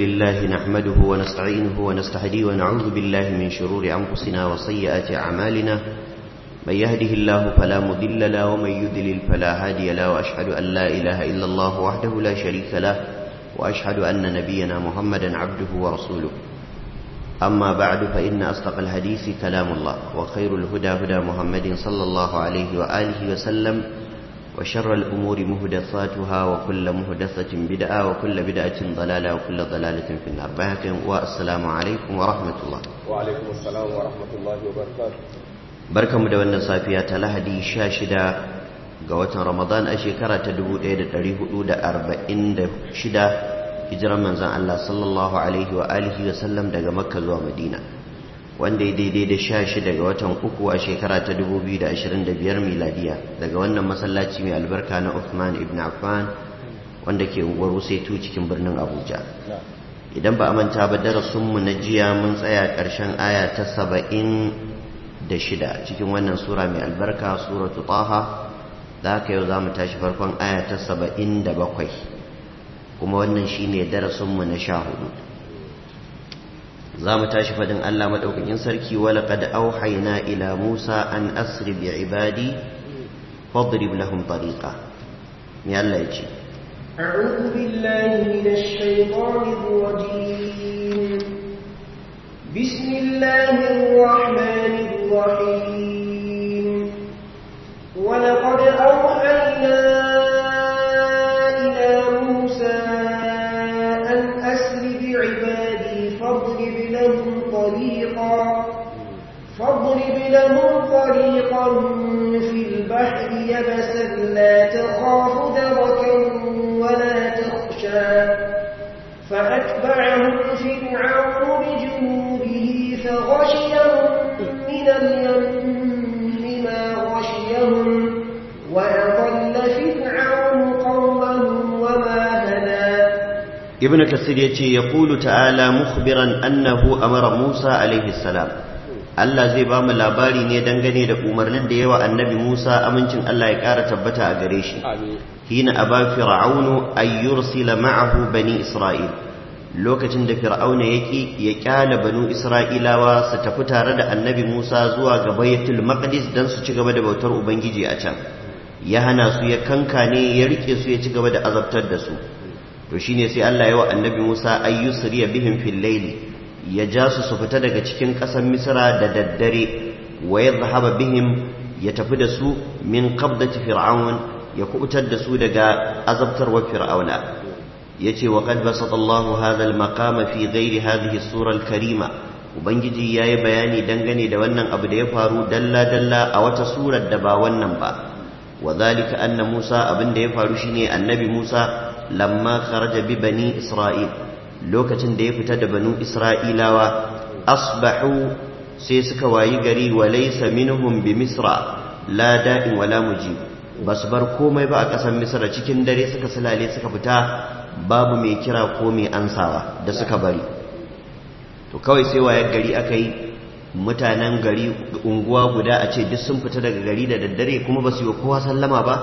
لله نحمده ونستعينه ونستهديه ونعوذ بالله من شرور أنفسنا وسيئات أعمالنا من يهده الله فلا مضل له ومن يضلل فلا هادي له وأشهد أن لا إله إلا الله وحده لا شريك له وأشهد أن نبينا محمدا عبده ورسوله أما بعد فإن أصدق الحديث كلام الله وخير الهدى هدى محمد صلى الله عليه وآله وسلم وشر الأمور مهدثاتها وكل مهدثة بدعة وكل بدعة ضلالة وكل ضلالة في النار بهكم والسلام عليكم ورحمة الله وعليكم السلام ورحمة الله وبركاته بركة مدونة صافية لهدي شاشدة قوة رمضان أشيكرة تدبو إيدة تريه أودة أربعين شدة hijirar manzan Allah sallallahu Alaihi wa alihi wa sallam daga makka zuwa madina wanda ya daidai da sha shi daga watan uku a shekara ta 2025 miladiya daga wannan masallaci mai albarka na Uthman ibn Affan wanda ke unguwar Wusaitu cikin birnin Abuja idan ba a manta ba darasinmu na jiya mun tsaya ƙarshen aya ta saba'in da shida cikin wannan sura mai albarka suratu taha da haka yau za mu tashi farkon aya ta saba'in da bakwai kuma wannan shine darasinmu na sha hudu za mu tashi fadin Allah maɗaukakin sarki wala qad auhayna ila Musa an asri bi ibadi fadrib lahum tariqa me Allah ya ce أعوذ بالله من الشيطان الرجيم بسم الله الرحمن الرحيم ولقد أوحينا فاضرب لهم طريقا فاضرب لهم طريقا في البحر يبسا لا تخاف دركا ولا تخشى فأتبعهم فرعون بجنوده فغشيهم من اليم ما غشيهم وأضل فرعون قومه وما هدى ibn kasir ya ce ya ƙulu ta'ala mukhbiran annahu amara musa alaihi salam Allah zai ba mu labari ne dangane da umarnin da yawa annabi musa amincin Allah ya ƙara tabbata a gare shi hina aba fir'aunu ay yursila ma'ahu bani isra'il lokacin da fir'auna yaki ya kyala banu isra'ilawa su tafi tare da annabi musa zuwa ga baitul maqdis dan su ci gaba da bautar ubangiji a can ya hana su ya kankane ya rike su ya ci gaba da azabtar da su to shine sai Allah ya wa annabi Musa ayyusriya bihim fil layli ya ja su su fita daga cikin ƙasar Misra da daddare wa yadhhaba bihim ya tafi da su min qabdati fir'aun ya kubutar da su daga azabtarwar fir'auna yace wa qad basata Allahu hadha al-maqama fi ghairi hadhihi as-sura al-karima ubangiji yayi bayani dangane da wannan abu da ya faru dalla dalla a wata surar da ba wannan ba wa dhalika anna Musa abin da ya faru shine annabi Musa lamma kharaja bi bani isra'il lokacin da ya fita da banu isra'ilawa asbahu sai suka wayi gari wa laysa minhum bi misra la da'in wala mujib basu bar komai ba a ƙasar misra cikin dare suka sulale suka fita babu mai kira ko mai ansawa da suka bari to kawai sai wayar gari aka yi mutanen gari unguwa guda a ce duk sun fita daga gari da daddare kuma ba su yi kowa sallama ba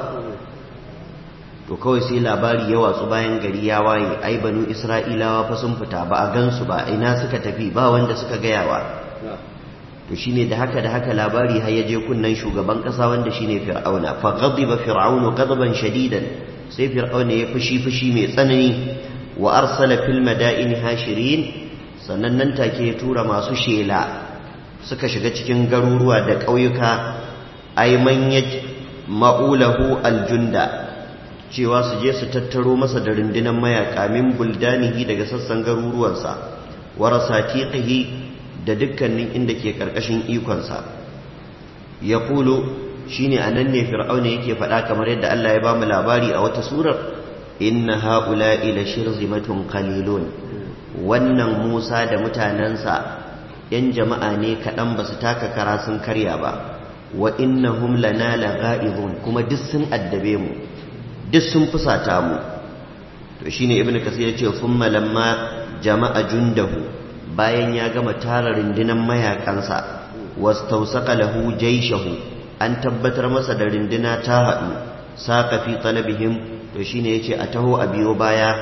to kawai sai labari ya watsu bayan gari ya waye ai banu isra'ilawa fa sun fita ba a gansu ba ina suka tafi ba wanda suka gayawa to shine da haka da haka labari har ya je kunnan shugaban kasa wanda shine fir'auna fa ghadiba fir'aunu ghadaban shadidan sai fir'auna ya fushi fushi mai tsanani wa arsala fil madaini hashirin sannan nan take ya tura masu shela suka shiga cikin garuruwa da ƙauyuka ay man ma'ulahu aljunda cewa su je su tattaro masa da rundunar mayaka min buldanihi daga sassan garuruwansa warasa tiqihi da dukkanin inda ke karkashin ikonsa ya kulu shine anan ne fir'auna yake faɗa kamar yadda Allah ya bamu labari a wata surar inna haula'i la shirzimatun qalilun wannan Musa da mutanansa yan jama'a ne kaɗan ba su taka kara sun karya ba wa innahum lana lagha'izun kuma duk sun addabe mu duk sun fusata mu to shine ibnu kasir yace thumma lamma jama'a jundahu bayan ya gama tara rundunan mayakansa wastawsaqa lahu jayshahu an tabbatar masa da runduna ta hadu saqa fi talabihim to shine yace a taho a biyo baya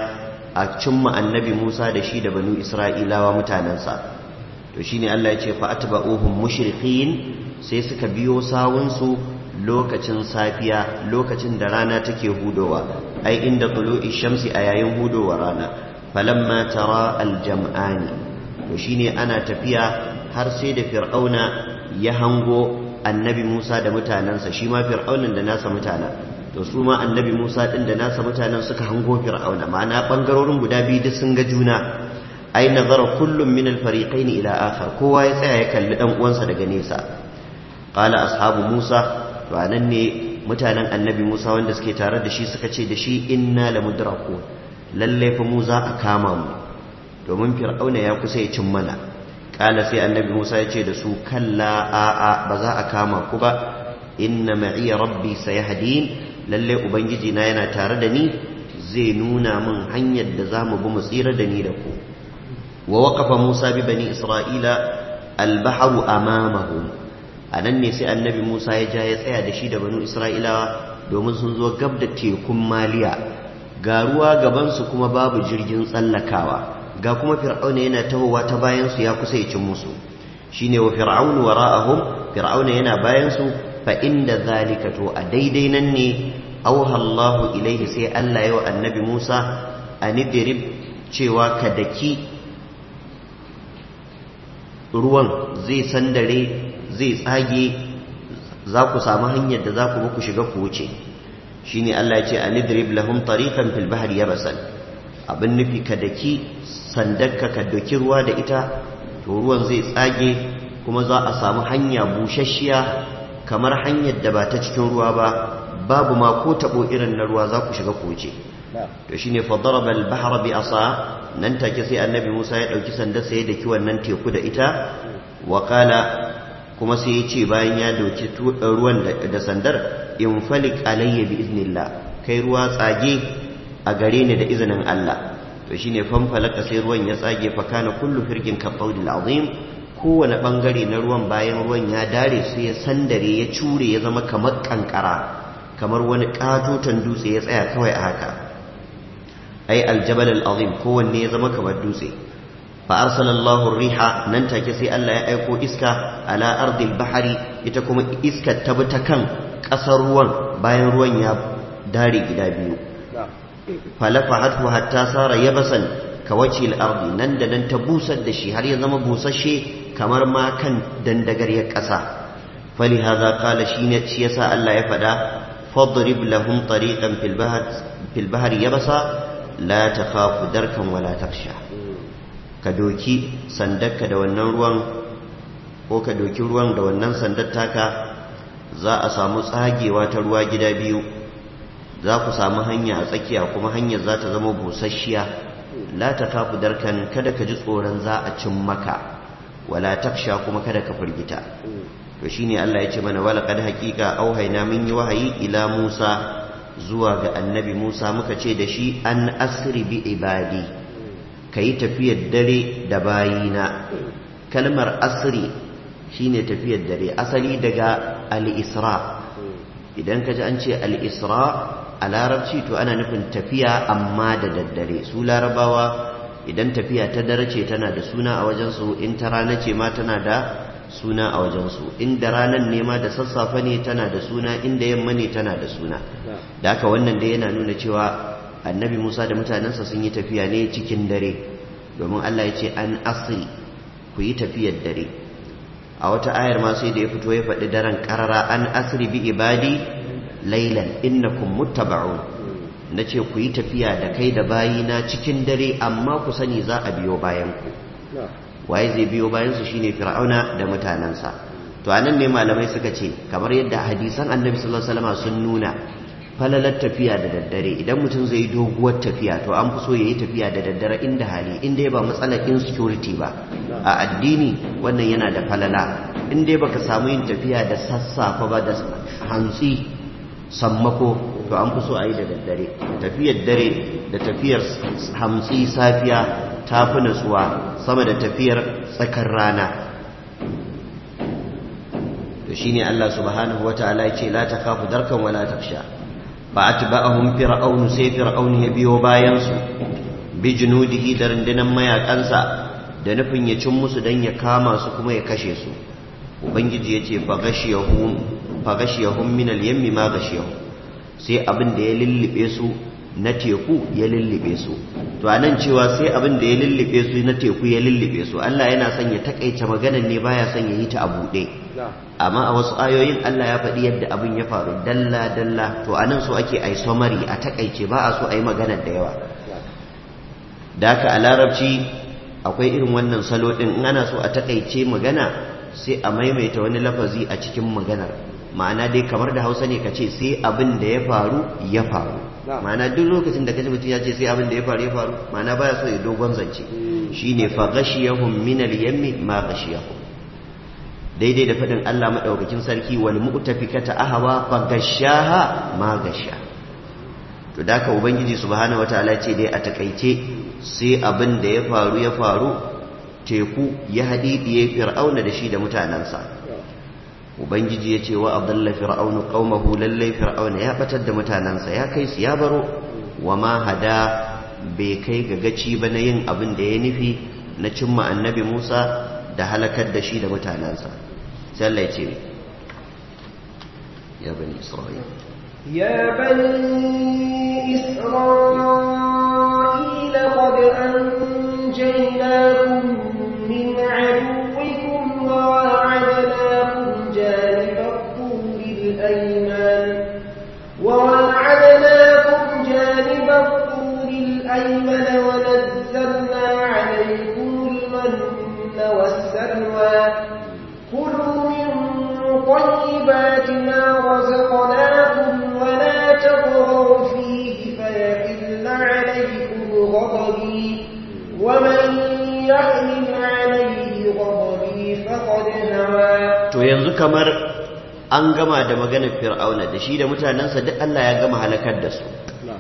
a cimma annabi Musa da shi da banu Isra'ilawa mutanensa to shine Allah ya ce fa atba'uhum mushriqin sai suka biyo sawunsu lokacin safiya lokacin da rana take hudowa ai inda tulu'i shamsi a yayin hudowa rana falamma tara aljam'ani to shine ana tafiya har sai da fir'auna ya hango annabi Musa da mutanensa shi ma fir'aunan da nasa mutanen to su ma annabi Musa din da nasa mutanen suka hango fir'auna ma'ana bangarorin guda biyu duk sun ga juna ai nazara kullum min al-fariqayn ila akhar kowa ya tsaya ya kalli dan uwansa daga nesa qala ashabu Musa to anan ne mutanen annabi Musa wanda suke tare da shi suka ce da shi inna lamudrakun lalle fa mu za a kama mu domin fir'auna ya kusa ya cin mana kala sai annabi Musa ya ce da su kalla a'a ba za a kama ku ba inna ma'iya rabbi sayahdin lalle ubangiji na yana tare da ni zai nuna min hanyar da za mu bi mu tsira da ni da ku wa waqafa Musa bi bani Isra'ila al-bahru amamahum anan ne sai annabi Musa ya ja ya tsaya da shi da banu Isra'ilawa domin sun zo gab da tekun Maliya ga ruwa gaban su kuma babu jirgin tsallakawa ga kuma fir'auna yana tahowa ta bayan su ya kusa ya cin musu shine wa fir'aunu wara'ahum fir'auna yana bayan su fa inda zalika to a daidai nan ne auha Allahu ilaihi sai Allah ya wa annabi Musa anidrib cewa ka daki ruwan zai sandare zai tsage za ku samu hanyar da za ku ku shiga ku wuce shine Allah ya ce anidrib lahum tariqan fil bahri yabasan abin nufi ka daki sandarka ka doki ruwa da ita to ruwan zai tsage kuma za a samu hanya busasshiya kamar hanyar da ba ta cikin ruwa ba babu ma ko tabo irin na ruwa za ku shiga ku wuce to shine fa daraba al-bahr bi asa nan take sai annabi Musa ya dauki sandar sai da ki wannan teku da ita wa qala kuma sai ya ce bayan ya doki ruwan da sandar in falik alayya bi iznillah kai ruwa tsage a gare ni da izinin Allah to shine fanfalaka sai ruwan ya tsage fa kana kullu firqin ka qawdil azim kowane bangare na ruwan bayan ruwan ya dare sai ya sandare ya cure ya zama kamar kankara kamar wani katoton dutse ya tsaya kawai a haka ai aljabal alazim kowanne ya zama kamar dutse fa arsalallahu riha nan take sai Allah ya aiko iska ala ardil bahari ita kuma iskar ta bi ta kan kasar ruwan bayan ruwan ya dare gida biyu falafahathu hatta sara yabasan kawaci al-ardi nan da nan ta busar da shi har ya zama busasshe kamar ma kan dandagaryar ƙasa fali hadha qala shine shi yasa Allah ya faɗa fadrib lahum tariqan fil bahr fil bahr yabasa la takhafu darkan wala takhsha ka doki sandarka da wannan ruwan ko ka doki ruwan da wannan sandar taka za a samu tsagewa ta ruwa gida biyu za ku samu hanya a tsakiya kuma hanyar za ta zama busasshiya la ta kafu darkan kada ka ji tsoron za a cin maka wala taksha kuma kada ka firgita to shine Allah ya ce mana wala kad haqiqa auhayna min yi wahayi ila Musa zuwa ga annabi Musa muka ce da shi an asri bi ibadi kai tafiyar dare da bayina kalmar asri shine tafiyar dare asali daga al-isra idan ka ji an ce al-isra a larabci to ana nufin tafiya amma da daddare su larabawa idan tafiya ta dare ce tana da suna a wajensu in ta rana ce ma tana da suna a wajensu inda ranar ne ma da sassafe ne tana da suna inda yamma ne tana da suna da haka wannan dai yana nuna cewa annabi musa da mutanensa sun yi tafiya ne cikin dare domin allah ya ce an asiri ku yi tafiyar dare a wata ayar ma sai da ya fito ya faɗi daren ƙarara an asiri bi ibadi lailan innakum muttaba'un nace ku yi tafiya da kai da bayina cikin dare amma ku sani za a biyo bayan ku waye zai biyo bayan su shine fir'auna da mutanansa to anan ne malamai suka ce kamar yadda hadisan annabi sallallahu alaihi wasallam sun nuna falalar tafiya da daddare idan mutum zai yi doguwar tafiya to an fi so yayi tafiya da daddare inda hali inda ya ba matsalar insecurity ba a addini wannan yana da falala in dai baka samu yin tafiya da sassafa ba da hantsi sammako to an fi so a yi da daddare tafiyar dare da tafiyar hamsi safiya ta fi natsuwa sama da tafiyar tsakar rana to shine Allah subhanahu wataala ya ce la takhafu darkan wala taksha fa atba'ahum fir'aun sai fir'aun ya biyo bayan su bi junudihi da rundunar mayakansa da nufin ya cin musu dan ya kama su kuma ya kashe su ubangiji ya ce fagashiyahum min al-yammi ma gashiyahum sai abin da ya lullube su na teku ya lullube su to anan cewa sai abin da ya lullube su na teku ya lullube su Allah yana son ya takaice maganar ne baya son ya yi ta a buɗe amma a wasu ayoyin Allah ya faɗi yadda abin ya faru dalla dalla to anan so ake ai summary a takaice ba a so a yi maganar da yawa da haka a larabci akwai irin wannan salo ɗin in ana so a takaice magana sai a maimaita wani lafazi a cikin maganar ma'ana dai kamar da hausa ne ka ce sai abin da ya faru ya faru ma'ana duk lokacin da kaji mutum ya ce sai abin da ya faru ya faru ma'ana baya so ya dogon zance shine fa ghashiyahum min al-yammi ma ghashiyahum daidai da fadin Allah madaukakin sarki wal mu'tafikata ahwa fa gashaha ma gasha to daka ubangiji subhanahu wataala ce dai a takaice sai abin da ya faru ya faru teku ya hadidiye fir'auna da shi da mutanansa ubangiji ya ce wa adalla fir'aunu qaumahu lallai fir'auna ya batar da mutanansa ya kai su ya baro wa ma hada bai kai ga gaci ba na yin abin da ya nufi na cimma annabi Musa da halakar da shi da mutanansa sai Allah ya ce ya bani isra'ila يا بني إسرائيل قد أنجيناكم من عدوكم وواعدناكم جانب الطور الأيمن وواعدناكم جانب الطور الأيمن ونزلنا عليكم المن والسلوى كلوا من طيبات ما رزقناكم ولا تطغوا فيه فيحل عليكم غضبي ومن يحمل عليه غضبي فقد هوى to yanzu kamar an gama da maganar fir'auna da shi da mutanensa duk Allah ya gama halakar da su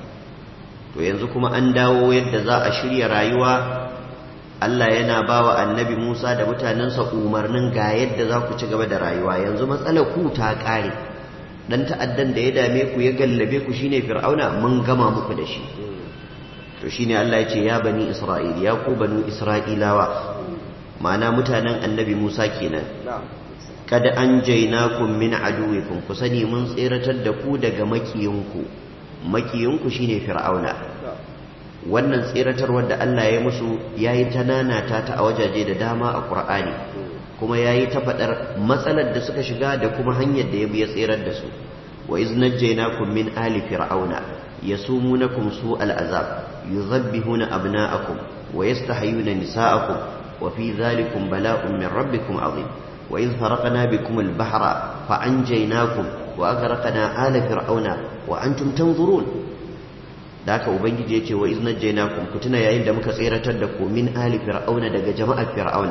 to yanzu kuma an dawo yadda za a shirya rayuwa Allah yana ba wa annabi Musa da mutanensa umarnin ga yadda za ku ci gaba da rayuwa yanzu matsalar ku ta ƙare dan ta'addan da ya dame ku ya gallabe ku shine fir'auna mun gama muku da shi to shine Allah ya ce ya bani Isra'il ya ku banu Isra'ilawa ma'ana mutanen annabi Musa kenan kada an jainakum min aduwikum ku sani mun tseratar da ku daga makiyinku makiyinku shine fir'auna wannan tseratarwar da Allah ya musu yayi ta nanata ta a wajaje da dama a Qur'ani kuma yayi ta fadar matsalar da suka shiga da kuma hanyar da ya bi ya tserar da su wa iz najjaynakum min ali fir'auna yasumunakum su'al azab yuzabbihuna abna'akum wa yastahyuna nisa'akum wa fi dhalikum bala'un min rabbikum 'azim وإذ فرقنا بكم البحر فأنجيناكم وأغرقنا آل فرعون وأنتم تنظرون ذاك أبنجي يتي وإذ نجيناكم كتنا يا إلا مكسيرة لكم من آل فرعون دق جماعة فرعون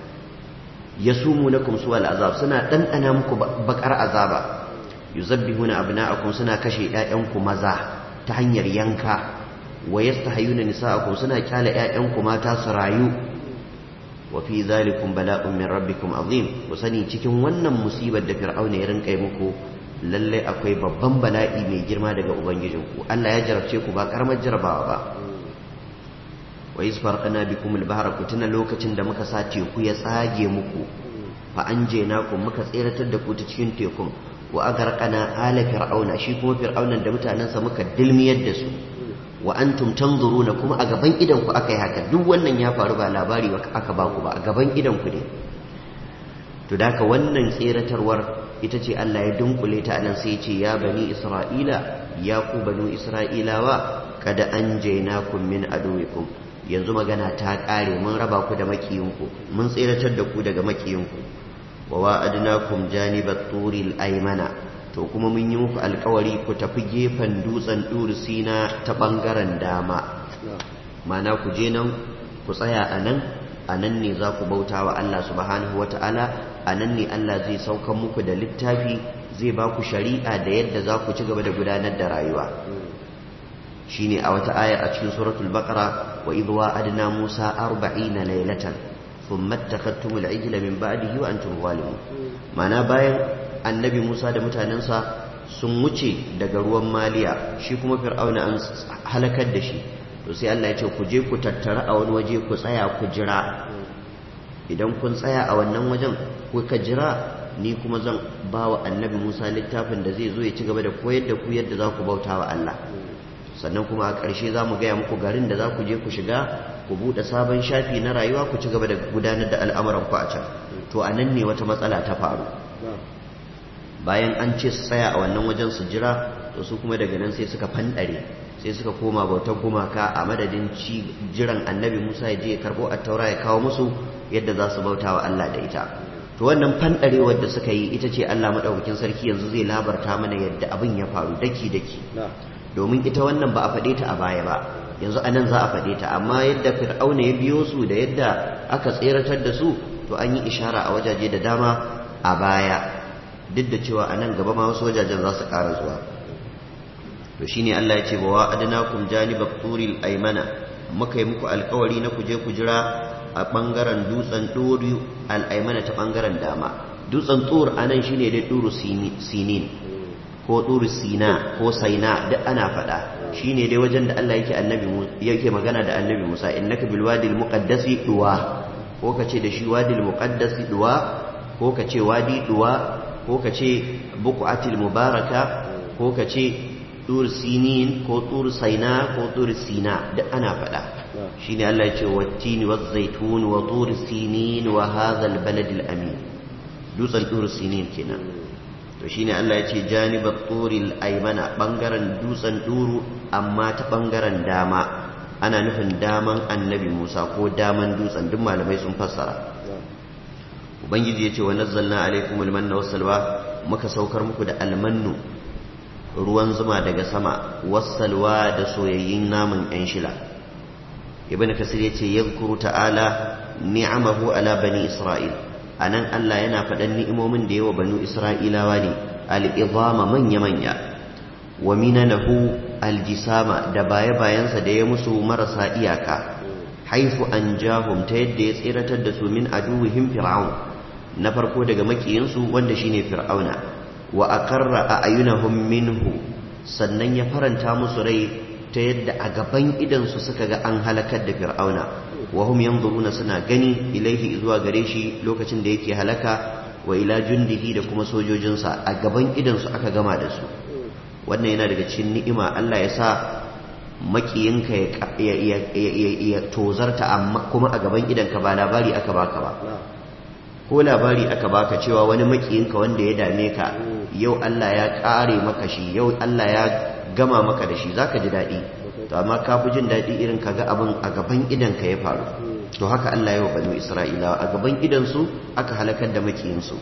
يسومونكم سوء العذاب سنة تن أنا مكو بكر عذابا يزبهون أبناءكم سنة كشي آيانكم مزاح تهنير ينكا ويستحيون نساءكم سنة كال آيانكم ما تاسرايو wa fi zalikum bala'un min rabbikum azim ku sani cikin wannan musibar da fir'auna ya rinka yi muku lalle akwai babban bala'i mai girma daga ubangijinku Allah ya jarabce ku ba karamar jarabawa ba wa iz farqana bikum al-bahra ku tuna lokacin da muka sa teku ya tsage muku fa anjaynakum muka tseratar da ku ta cikin tekun wa agarqana ala fir'auna shi kuma fir'aunan da mutanansa muka dilmiyar da su wa antum tanzuruna kuma a gaban idan ku aka yi haka duk wannan ya faru ba labari aka ba ku ba a gaban idan ku ne to da wannan tseratarwar ita ce Allah ya dunkule ta anan sai ce ya bani isra'ila ya ku banu isra'ilawa kada an jainakum min aduwikum yanzu magana ta kare mun raba ku da makiyinku mun tseratar da ku daga makiyinku wa wa'adnakum janibat turil aymana to kuma mun yi muku alkawari ku tafi gefen dutsen sina ta ɓangaren dama mana ku je nan ku tsaya a nan a nan ne za ku bauta wa Allah subhanahu wata'ala a nan ne Allah zai saukan muku da littafi zai ba ku shari'a da yadda za ku ci gaba da gudanar da rayuwa shine a wata ayar a cikin suratul baqara wa idh wa'adna musa 40 laylatan thumma ittakhadtumul ijla min ba'dihi wa antum zalimun mana bayan annabi Musa da mutanensa sun wuce daga ruwan maliya shi kuma fir'auna an halakar da shi to sai Allah ya ce ku je ku tattara a wani waje ku tsaya ku jira idan kun tsaya a wannan wajen kuka jira ni kuma zan ba wa annabi Musa littafin da zai zo ya ci gaba da koyar da ku yadda za ku bauta wa Allah sannan kuma a ƙarshe za mu gaya muku garin da za ku je ku shiga ku buɗe sabon shafi na rayuwa ku ci gaba da gudanar da al'amuran ku a can to a nan ne wata matsala ta faru bayan an ce su tsaya a wannan wajen su jira to su kuma daga nan sai suka fanɗare sai suka koma bautar gumaka a madadin ci jiran annabi musa ya je ya karɓo a taura ya kawo musu yadda za su bauta wa allah da ita to wannan fanɗarewar da suka yi ita ce allah maɗaukakin sarki yanzu zai labarta mana yadda abin ya faru daki daki domin ita wannan ba a faɗe ta a baya ba yanzu a nan za a faɗe ta amma yadda fir'auna ya biyo su da yadda aka tseratar da su to an yi ishara a wajaje da dama a baya duk da cewa a nan gaba ma wasu wajajen za su ƙara zuwa to shine Allah ya ce wa adnakum janibat turil aymana muka yi muku alkawari na kuje ku jira a bangaren dutsen turu al-aymana ta bangaren dama dutsen tur anan shine dai turu sinin ko turu sina ko saina duk ana faɗa shine dai wajen da Allah yake annabi yake magana da annabi Musa innaka bil wadil muqaddasi duwa ko kace da shi wadil muqaddasi duwa ko kace wadi duwa ko kace buqatil mubaraka ko kace tur sinin ko tur saina ko tur sina duk ana faɗa shine Allah ya ce wattini waz zaitun wa tur sinin wa hadha al balad al amin dutsen tur sinin kenan to shine Allah ya ce janibat turil aymana bangaren dutsen duru amma ta bangaren dama ana nufin daman annabi Musa ko daman dutsen duk malamai sun fassara ubangiji ya ce wa nazzalna alaikumul manna wassalwa muka saukar muku da almannu ruwan zuma daga sama wassalwa da soyayyin naman yan shila ibn kasir ya ce yadhkuru ta'ala ni'amahu ala bani isra'il anan Allah yana faɗan ni'imomin da yawa banu isra'ilawa ne al-izama manya manya wa minanahu al-jisama da baya bayansa da ya musu marasa iyaka haifu anjahum ta yadda ya tsiratar da su min aduwihim fir'aun na farko daga makiyinsu wanda shine fir'auna wa aqarra a'yunahum minhu sannan ya faranta musu rai ta yadda a gaban idansu suka ga an halakar da fir'auna wa hum yanzuruna suna gani ilaihi zuwa gare shi lokacin da yake halaka wa ila jundihi da kuma sojojinsa a gaban idansu aka gama da su wannan yana daga cikin ni'ima Allah ya sa makiyinka ya tozarta amma kuma a gaban idanka ba labari aka baka ba ko labari aka baka cewa wani makiyinka wanda ya dame ka yau Allah ya kare maka shi yau Allah ya gama maka da shi zaka ji daɗi to amma ka fi jin daɗi irin ka ga abin a gaban idanka ya faru to haka Allah ya wa banu Isra'ilawa a gaban idansu aka halakar da makiyinsu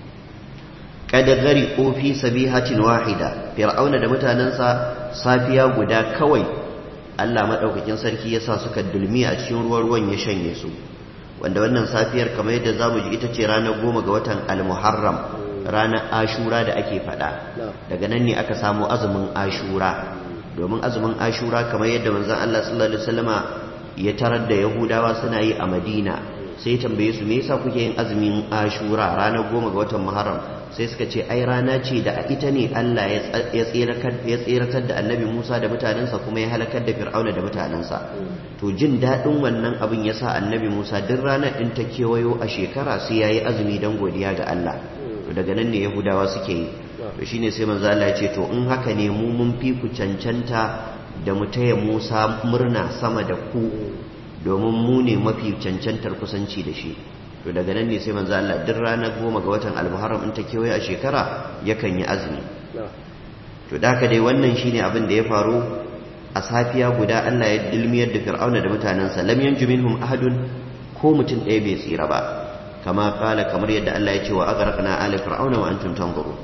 kada gari fi sabihatin wahida fir'auna da mutanensa safiya guda kawai Allah madaukakin sarki ya sa suka dulmi a cikin ruwan ruwan ya shanye su wanda wannan safiyar kamar yadda zamu ji ita ce ranar goma ga watan al-muharram ranar ashura da ake faɗa daga nan ne aka samu azumin ashura domin azumin ashura kamar yadda manzon Allah sallallahu alaihi wasallama ya tarar da yahudawa suna yi a madina sai tambaye su me yasa kuke yin azumin ashura ranar goma ga watan muharram sai suka ce ai rana ce da a ita ne Allah ya tseratar da annabi Musa da mutanensa kuma ya halakar da fir'auna da mutanensa to jin daɗin wannan abin ya sa annabi Musa duk ranar ɗin ta kewayo a shekara sai ya yi azumi don godiya ga Allah to daga nan ne yahudawa suke yi to shine sai manzo Allah ya ce to in haka ne mu mun fi ku cancanta da mu taya Musa murna sama da ku domin mu ne mafi cancantar kusanci da shi to daga nan ne sai manzo Allah duk ranar goma ga watan al-Muharram in ta kewaye a shekara yakan yi azumi to da haka dai wannan shine abin da ya faru a safiya guda Allah ya dilmiyar da Fir'auna da mutanensa lam yanju minhum ahadun ko mutum ɗaya bai tsira ba kama kala kamar yadda Allah ya ce wa aghraqna ala fir'auna wa antum tanzurun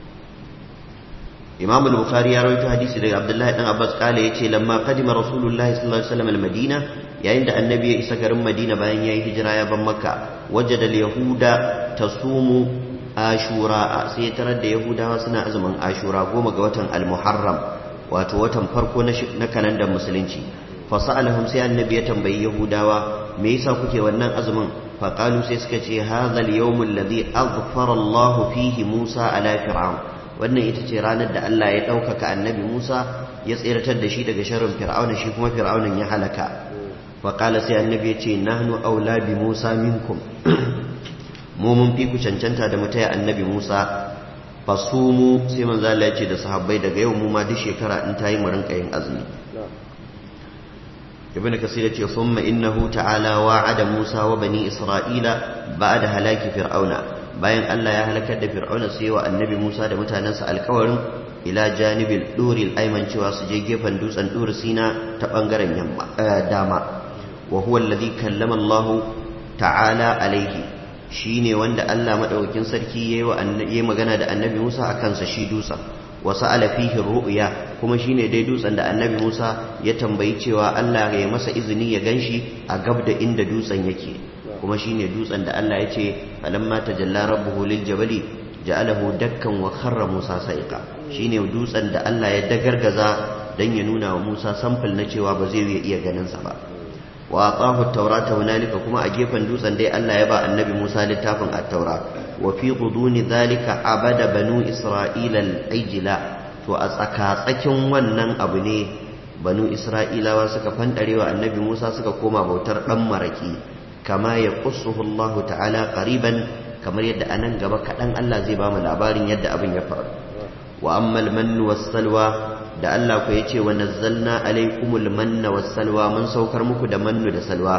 Imam al-Bukhari ya rawaito hadisi daga Abdullah dan Abbas kala yace lamma qadima Rasulullahi sallallahu alaihi wasallam al-Madina yayin da annabi ya isa garin Madina bayan yayi hijira ya ban Makka wajada al-yahuda tasumu ashura sai tarar da yahudawa suna azumin ashura goma ga watan al-Muharram wato watan farko na kalandar musulunci fasalahum sai annabi ya tambayi yahudawa me yasa kuke wannan azumin faqalu sai suka ce hadha al-yawm alladhi aghfara Allah fihi Musa ala fir'aun wannan ita ce ranar da Allah ya ɗaukaka annabi Musa ya tseratar da shi daga sharrin fir'auna shi kuma fir'aunan ya halaka wa qala sai annabi ya ce nahnu aula bi Musa minkum mu mun fi ku cancanta da mutaya annabi Musa fasumu sai manzo Allah ya ce da sahabbai daga yau mu ma duk shekara in tayi mu rinka yin azumi ibn kasir yace thumma innahu ta'ala wa'ada Musa wa bani Isra'ila ba'da halaki fir'auna bayan Allah ya halakar da fir'auna sai wa annabi Musa da mutanansa alkawarin ila janibil duril ayman cewa su je gefen dutsen dur sina ta bangaren yamma dama wa huwa alladhi kallama Allah ta'ala alaihi shine wanda Allah madaukakin sarki yayi wa annabi magana da annabi Musa akan sa shi dutsen wa sa'ala fihi ru'ya kuma shine dai dutsen da annabi Musa ya tambayi cewa Allah ya masa izini ya ganshi a gab da inda dutsen yake kuma shine dutsen da Allah ya ce falamma tajalla rabbuhu lil jabali ja'alahu dakkan wa kharra Musa sa'iqa shine dutsen da Allah ya dagargaza dan ya nuna wa Musa sample na cewa ba zai iya ganin sa ba wa atahu at-taurata hunalika kuma a gefen dutsen dai Allah ya ba annabi Musa littafin at-taura wa fi quduni dhalika abada banu isra'ila al-ijla to a tsaka tsakin wannan abu ne banu isra'ilawa suka fandarewa annabi Musa suka koma bautar dan maraki kama ya qussuhu Allah ta'ala qariban kamar yadda anan gaba kadan Allah zai ba mu labarin yadda abin ya faru wa ammal mannu was-salwa da Allah ku yace wa nazzalna alaykumul manna was-salwa mun saukar muku da mannu da salwa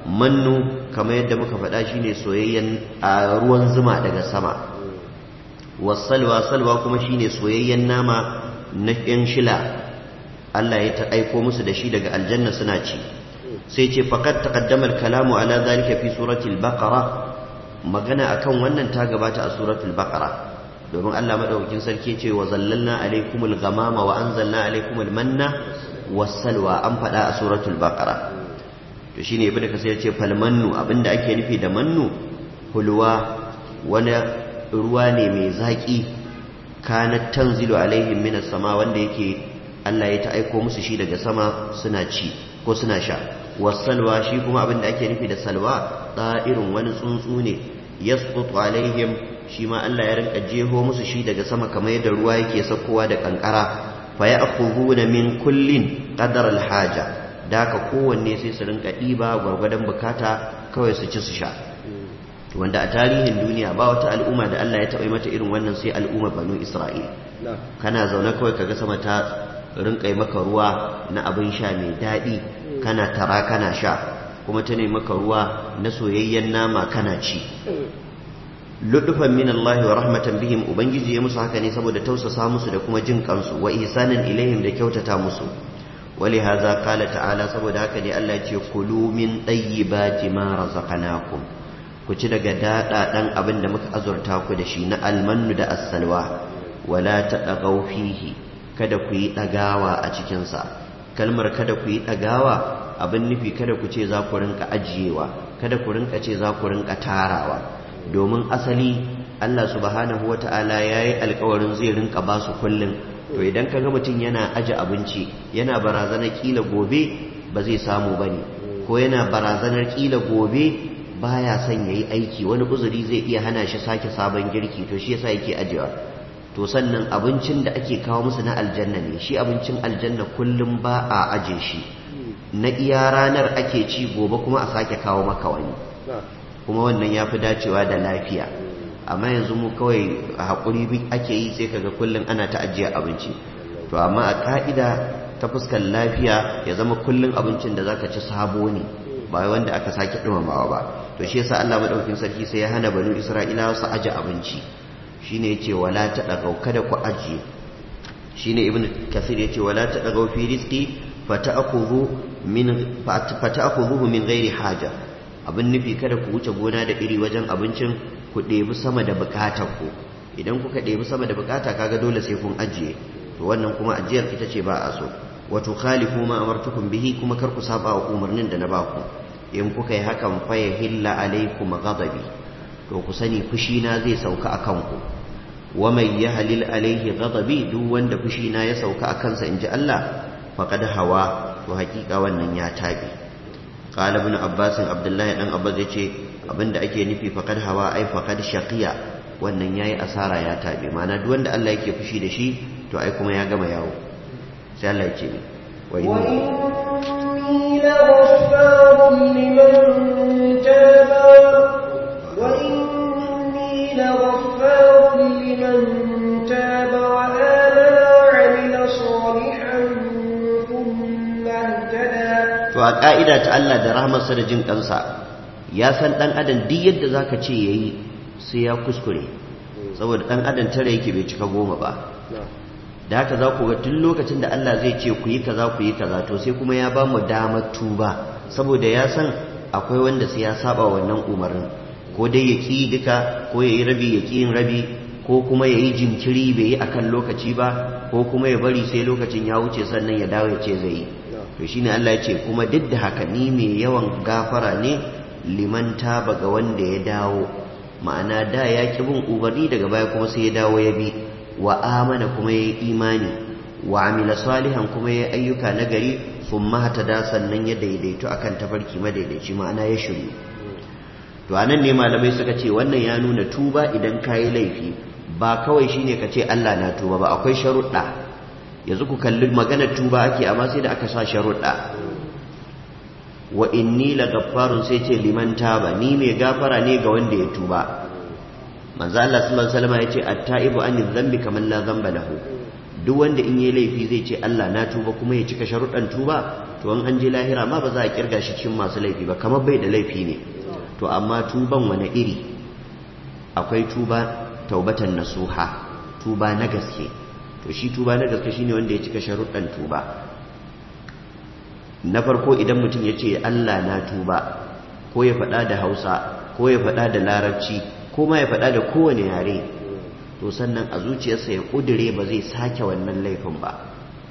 mannu kamar yadda muka faɗa shine soyayyen a ruwan zuma daga sama was-salwa salwa kuma shine soyayyen nama na yan shila Allah ya ta aiko musu da shi daga aljanna suna ci sai ce faqad taqaddama al-kalamu ala zalika fi surati al-baqara magana akan wannan ta gabata a suratul baqara domin Allah madaukakin sarki ce wa zallalna alaikumul ghamama wa anzalna alaikumul manna was-salwa an fada a suratul baqara to shine ibnu kasir ya ce fal mannu abinda ake nufi da mannu hulwa wani ruwa ne mai zaki kanat tanzilu alaihim minas sama wanda yake Allah ya ta aiko musu shi daga sama suna ci ko suna sha wasalwa shi kuma abin da ake nufi da salwa irin wani tsuntsu ne yasqutu alaihim shi ma Allah ya rinka jeho musu shi daga sama kamar yadda ruwa yake saukowa da kankara fa ya'khuduna min kullin qadar alhaja daka kowanne sai su rinka diba gwargwadon bukata kawai su ci su sha wanda a tarihin duniya ba wata al'umma da Allah ya taɓa mata irin wannan sai al'umma banu Isra'il kana zaune kawai kaga sama ta rinka maka ruwa na abin sha mai daɗi kana tara kana sha kuma ta maka ruwa na soyayyen nama kana ci ludufan min Allah wa rahmatan bihim ubangiji ya musu haka ne saboda tausasa musu da kuma jin kansu wa ihsanan ilaihim da kyautata musu wali hadha qala ta'ala saboda haka ne Allah ya ce kulu min tayyibati ma razaqnakum ku ci daga dada dan abin da muka azurta ku da shi na almannu da as-salwa wala tadagaw fihi kada ku yi dagawa a cikin sa kalmar kada ku yi dagawa abin nufi kada ku ce za ku rinka ajiyewa kada ku rinka ce za ku rinka tarawa domin asali Allah subhanahu wata'ala ya yi alkawarin zai rinka ba su kullum to idan ka ga mutum yana aje abinci yana barazanar kila gobe ba zai samu ba ne ko yana barazanar kila gobe baya son ya yi aiki wani uzuri zai iya hana shi sake sabon girki to shi yasa yake ajewa to sannan abincin da ake kawo musu na aljanna ne shi abincin aljanna kullum ba a aje shi na iya ranar ake ci gobe kuma a sake kawo maka wani kuma wannan ya fi dacewa da lafiya amma yanzu mu kawai a haƙuri ake yi sai kaga kullum ana ta ajiye abinci to amma a ka'ida ta fuskar lafiya ya zama kullum abincin da zaka ci sabo ne ba wanda aka sake dumamawa ba to shi yasa Allah madaukakin sarki sai ya hana banu Isra'ilawa su aje abinci shine yace wala ta dagau kada ku ajiye shine ibn kasir yace wala ta dagau fi rizqi fata'khudhu min fata'khudhuhu min ghairi haja abin nufi kada ku wuce gona da iri wajen abincin ku ɗebi sama da bukatar ku idan kuka ɗebi sama da bukata kaga dole sai kun ajiye to wannan kuma ajiyar ita ce ba a so wato khalifu ma amartukum bihi kuma kar ku saba wa umarnin da na ba ku in kuka yi hakan fa yahilla alaikum ghadabi to ku sani fushi na zai sauka akan ku wa man yahlil alaihi ghadabi duk wanda fushi na ya sauka akan sa inji Allah faqad hawa to hakika wannan ya tabi qala ibn abbas abdullahi dan abbas yace abinda ake nufi faqad hawa ai faqad shaqiya wannan yayi asara ya tabi ma'ana duk wanda Allah yake fushi da shi to ai kuma ya gama yawo sai Allah ya ce ni wa inni وإني لغفار لمن تاب وإني لغفار لمن تاب وآمن وعمل صالحا ثم اهتدى to a ka'ida ta Allah da rahmarsa da jin kansa ya san dan adam duk yadda zaka ce yayi sai ya kuskure saboda dan adam tare yake bai cika goma ba da haka za ku ga tun lokacin da Allah zai ce ku yi kaza ku yi kaza to sai kuma ya ba mu damar tuba saboda ya san akwai wanda sai ya saba wannan umarnin ko dai ya ki duka ko ya yi rabi ya ki yin rabi ko kuma ya yi jinkiri bai yi akan lokaci ba ko kuma ya bari sai lokacin ya wuce sannan ya dawo ya ce zai yi to shine Allah ya ce kuma duk da haka ni mai yawan gafara ne liman taba ga wanda ya dawo ma'ana da ya ki bin umarni daga baya kuma sai ya dawo ya bi wa amana kuma ya yi imani wa amila salihan kuma ya ayyuka nagari sun mahata da sannan ya daidaito akan tafarki madaidaici ma'ana ya shiru to anan ne malamai suka ce wannan ya nuna tuba idan ka yi laifi ba kawai shine ka ce Allah na tuba ba akwai sharuɗa yanzu ku kalli maganar tuba ake amma sai da aka sa sharuɗa wa inni la gaffarun sai ce liman taba ni mai gafara ne ga wanda ya tuba manzo Allah sallallahu alaihi wasallam yace at-taibu an dhanbi kaman la dhanba lahu duk wanda in yayi laifi zai ce Allah na tuba kuma ya cika sharuɗan tuba to an an je lahira ma ba za a kirga shi cikin masu laifi ba kamar bai da laifi ne to amma tuban wani iri akwai tuba taubatan nasuha tuba na gaske to shi tuba na gaske shine wanda ya cika sharuɗan tuba na farko idan mutum ya ce Allah na tuba ko ya faɗa da Hausa ko ya faɗa da Larabci ko ma ya faɗa da kowane yare to sannan a zuciyarsa ya ƙudure ba zai sake wannan laifin ba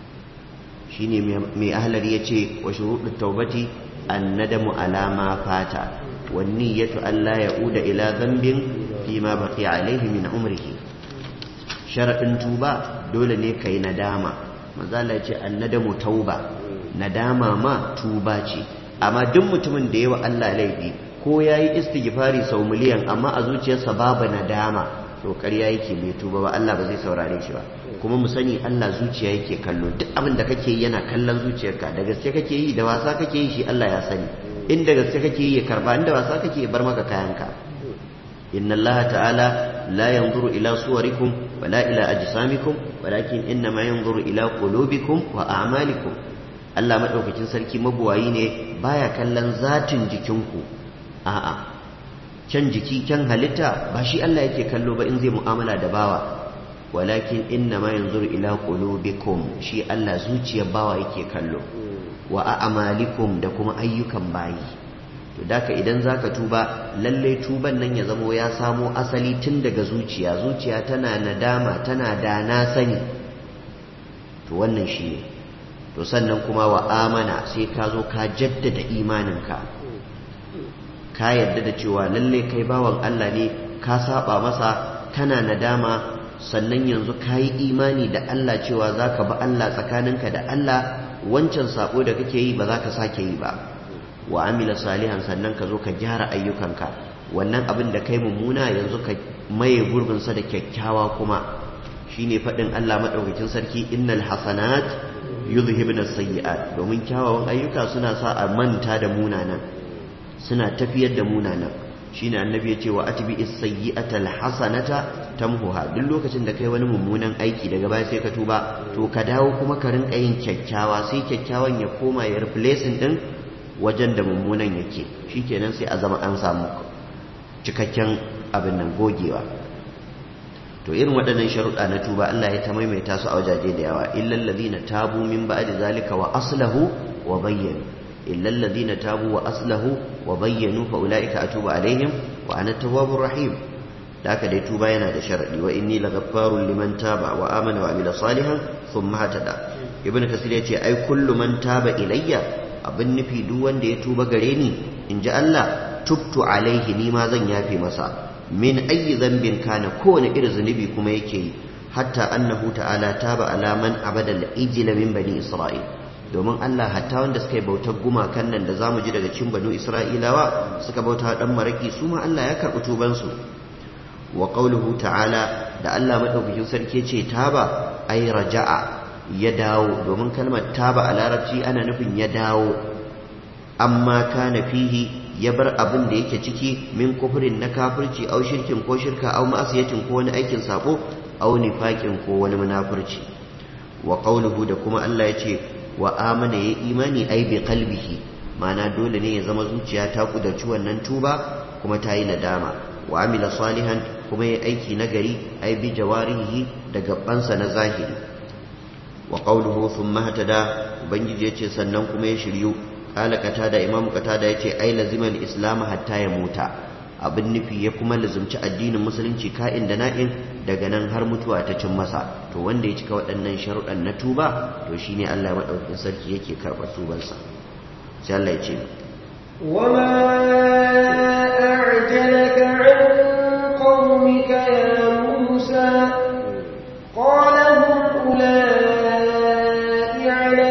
shi ne mai ahalar ya ce wa shuruɗin taubati an nadamu alama fata wani ya Allah ya uda ila zambin fi ma baƙi alaihi min umrihi sharaɗin tuba dole ne ka yi nadama mazala ce an nadamu tauba nadama ma tuba ce amma duk mutumin da yawa Allah laifi ko ya yi istighfari sau miliyan amma a zuciyarsa babu nadama to ƙarya yake bai tuba ba Allah ba zai saurare shi ba kuma mu sani Allah zuciya yake kallo duk abin da kake yi yana kallon zuciyarka da gaske kake yi da wasa kake yi shi Allah ya sani in da gaske kake yi ya karba in da wasa kake ya bar maka kayanka inna Allah ta'ala la yanzuru ila suwarikum wala ila ajsamikum walakin inna ma yanzuru ila qulubikum wa a'malikum Allah madaukakin sarki mabuwayi ne baya kallon zatin jikinku a'a can jiki can halitta ba shi Allah yake kallo ba in zai mu'amala da bawa walakin inna ma yanzuru ila qulubikum shi Allah zuciyar bawa yake kallo wa a'malikum da kuma ayyukan bayi to daka idan zaka tuba lalle tuban nan ya zamo ya samo asali tun daga zuciya zuciya tana nadama tana da na sani to wannan shi ne to sannan kuma wa amana sai ka zo ka jaddada imaninka ka yarda da cewa lalle kai bawan Allah ne ka saba masa kana nadama sannan yanzu ka yi imani da Allah cewa za ka ba Allah tsakaninka da Allah wancan sabo da kake yi ba za ka sake yi ba wa amila salihan sannan ka zo ka gyara ayyukanka wannan abin da kai mummuna yanzu ka maye gurbinsa da kyakkyawa kuma shine faɗin Allah maɗaukakin sarki innal hasanat yuzhibna sayyi'at domin kyawawan ayyuka suna sa a manta da munanan suna tafiyar da munanan shine annabi ya ce wa atbi as-sayyi'ata al-hasanata tamhuha duk lokacin da kai wani mummunan aiki daga baya sai ka tuba to ka dawo kuma ka rinka yin kyakkyawa sai kyakkyawan ya koma ya replacing din wajen da mummunan yake shikenan sai a zama an samu cikakken abin nan gogewa to irin waɗannan sharuɗa na tuba Allah ya ta maimaita su a wajaje da yawa illal ladina tabu min ba'di zalika wa aslahu wa bayyanu illal ladina tabu wa aslahu wa bayyanu fa ulaika atubu alaihim wa ana tawwabur rahim da haka dai tuba yana da sharadi wa inni laghaffarun liman taba wa amana wa amila salihan thumma hatada ibn kasir ya ce ai kullu man taba ilayya abin nufi duk wanda ya tuba gare ni in ji Allah tubtu alaihi ni ma zan yafe masa min ayi zambin kana kowane irin zunubi kuma yake yi hatta annahu ta'ala taba ala man abada al-ijla min bani isra'il domin Allah hatta wanda suka yi bautar gumakan nan da zamu ji daga cikin banu isra'ilawa suka bauta dan maraki su ma Allah ya karɓi tuban su wa qawluhu ta'ala da Allah madaukakin sarki ce taba ay raja'a ya dawo domin kalmar taba a larabci ana nufin ya dawo amma kana fihi ya bar abin da yake ciki min kufurin na kafirci au shirkin ko shirka au ma'asiyatin ko wani aikin sabo au nifaqin ko wani munafurci wa qawluhu da kuma Allah ya ce wa amana ya imani ai bi qalbihi ma'ana dole ne ya zama zuciya ta kudarci wannan tuba kuma ta yi nadama wa amila salihan kuma ya aiki nagari ai bi jawarihi da gabansa na zahiri wa qawluhu thumma hatada ubangiji yace sannan kuma ya shiryu kala katada imam katada yace ai lazimal islam hatta ya muta abin nufi ya kuma lazumci addinin musulunci ka'in da na'in daga nan har mutuwa ta cin masa to wanda ya cika waɗannan sharuɗan na tuba to shine Allah madaukakin sarki yake karɓar tubansa sai Allah ya ce وما أعجلك عن قومك يا موسى قال هم أولئك على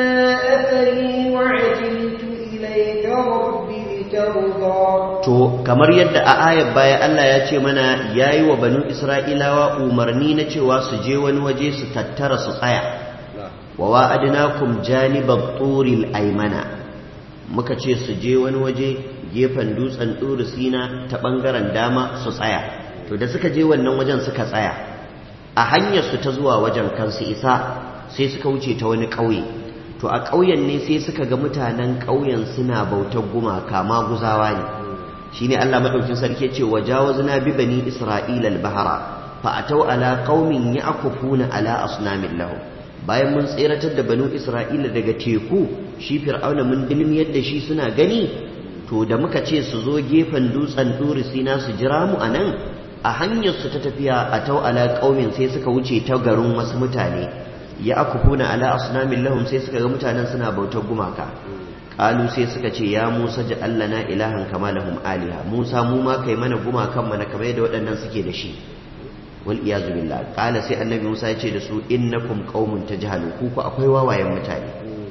أثري وعجلت إليك رب لترضى to kamar yadda a ayar baya Allah ya ce mana yayi wa banu Isra'ilawa umarni na cewa su je wani waje su tattara su tsaya wa wa'adnakum janibat turil aymana muka ce su je wani waje gefen dutsen ɗuri sina ta ɓangaren dama su tsaya to da suka je wannan wajen suka tsaya a hanyar su ta zuwa wajen kansu isa sai suka wuce ta wani ƙauye to a ƙauyen ne sai suka ga mutanen ƙauyen suna bautar gumaka maguzawa ne shine Allah madaukin sarki ce wa jawazna bi bani isra'ila al-bahra fa atau ala qaumin ya'kufuna ala asnamin lahum bayan mun tseratar da banu isra'ila daga teku shi fir'auna mun dilmiyar da shi suna gani to da muka ce su zo gefen dutsen duri sina su jira mu anan a hanyar su ta tafiya a tau ala qaumin sai suka wuce ta garin wasu mutane ya akufuna ala asnamin lahum sai suka ga mutanen suna bautar gumaka qalu sai suka ce ya Musa ja'al lana ilahan kama lahum aliha Musa mu ma kai mana gumakan mana kamar yadda waɗannan suke da shi wal iyazu billah qala sai annabi Musa ya ce da su innakum qaumun tajhalun ku ku akwai wawayen mutane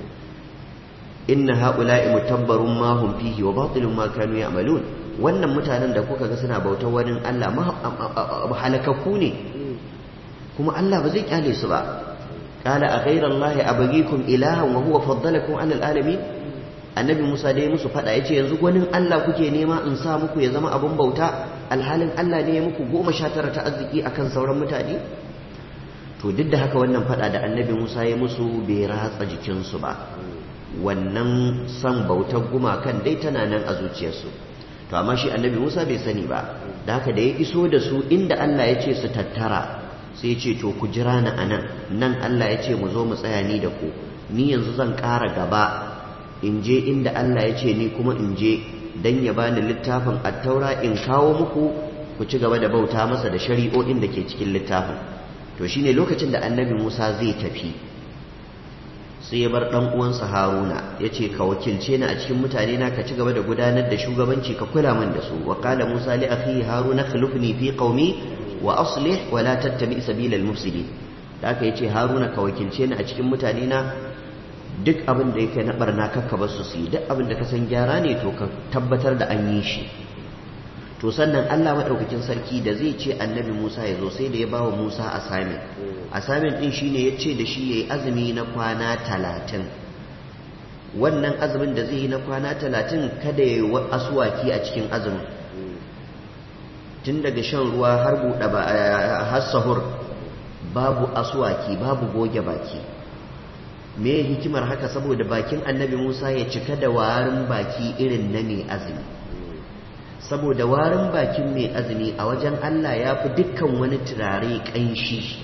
inna haula'i mutabbarun ma hum fihi wa batilun ma kanu ya'malun wannan mutanen da kuka ga suna bautar wani Allah halakakku ne kuma Allah ba zai kyale su ba qala a ghayra Allah abghikum ilahan wa huwa faddalakum 'ala alamin annabi Musa dai musu fada yace yanzu gwanin Allah kuke nema in sa muku ya zama abun bauta alhalin Allah ne ya muku goma sha tara ta arziki akan sauran mutane to duk da haka wannan fada da annabi Musa ya musu bai ratsa jikinsu ba wannan san bautar gumakan dai tana nan a zuciyarsu to amma shi annabi Musa bai sani ba da haka da ya iso da su inda Allah ya ce su tattara sai ya ce to ku jira ni anan nan Allah ya ce mu zo mu tsaya ni da ku ni yanzu zan ƙara gaba in je inda Allah ya ce ni kuma in je dan ya bani littafin attaura in kawo muku ku ci gaba da bauta masa da shari'o'in da ke cikin littafin to shine lokacin da annabi Musa zai tafi sai ya bar dan uwansa Haruna yace ka wakilce ni a cikin mutane na ka ci gaba da gudanar da shugabanci ka kula min da su wa qala Musa li akhihi Haruna khulufni fi qaumi wa aslih wa la tattabi sabila al-mufsidin da aka yace Haruna ka wakilce ni a cikin mutane na duk abin da yake na barna kakka ba su su yi duk abin da ka san gyara ne to ka tabbatar da an yi shi to sannan Allah maɗaukakin sarki da zai ce annabi Musa ya zo sai da ya bawa Musa assignment assignment din shine ya ce da shi yayi azumi na kwana talatin wannan azumin da zai yi na kwana talatin kada ya yi asuwaki a cikin azumin tun daga shan ruwa har buɗe ba har sahur babu asuwaki babu goge baki me hikimar haka saboda bakin annabi Musa ya cika da warin baki irin na mai azumi saboda warin bakin mai azumi a wajen Allah ya fi dukkan wani turare ƙanshi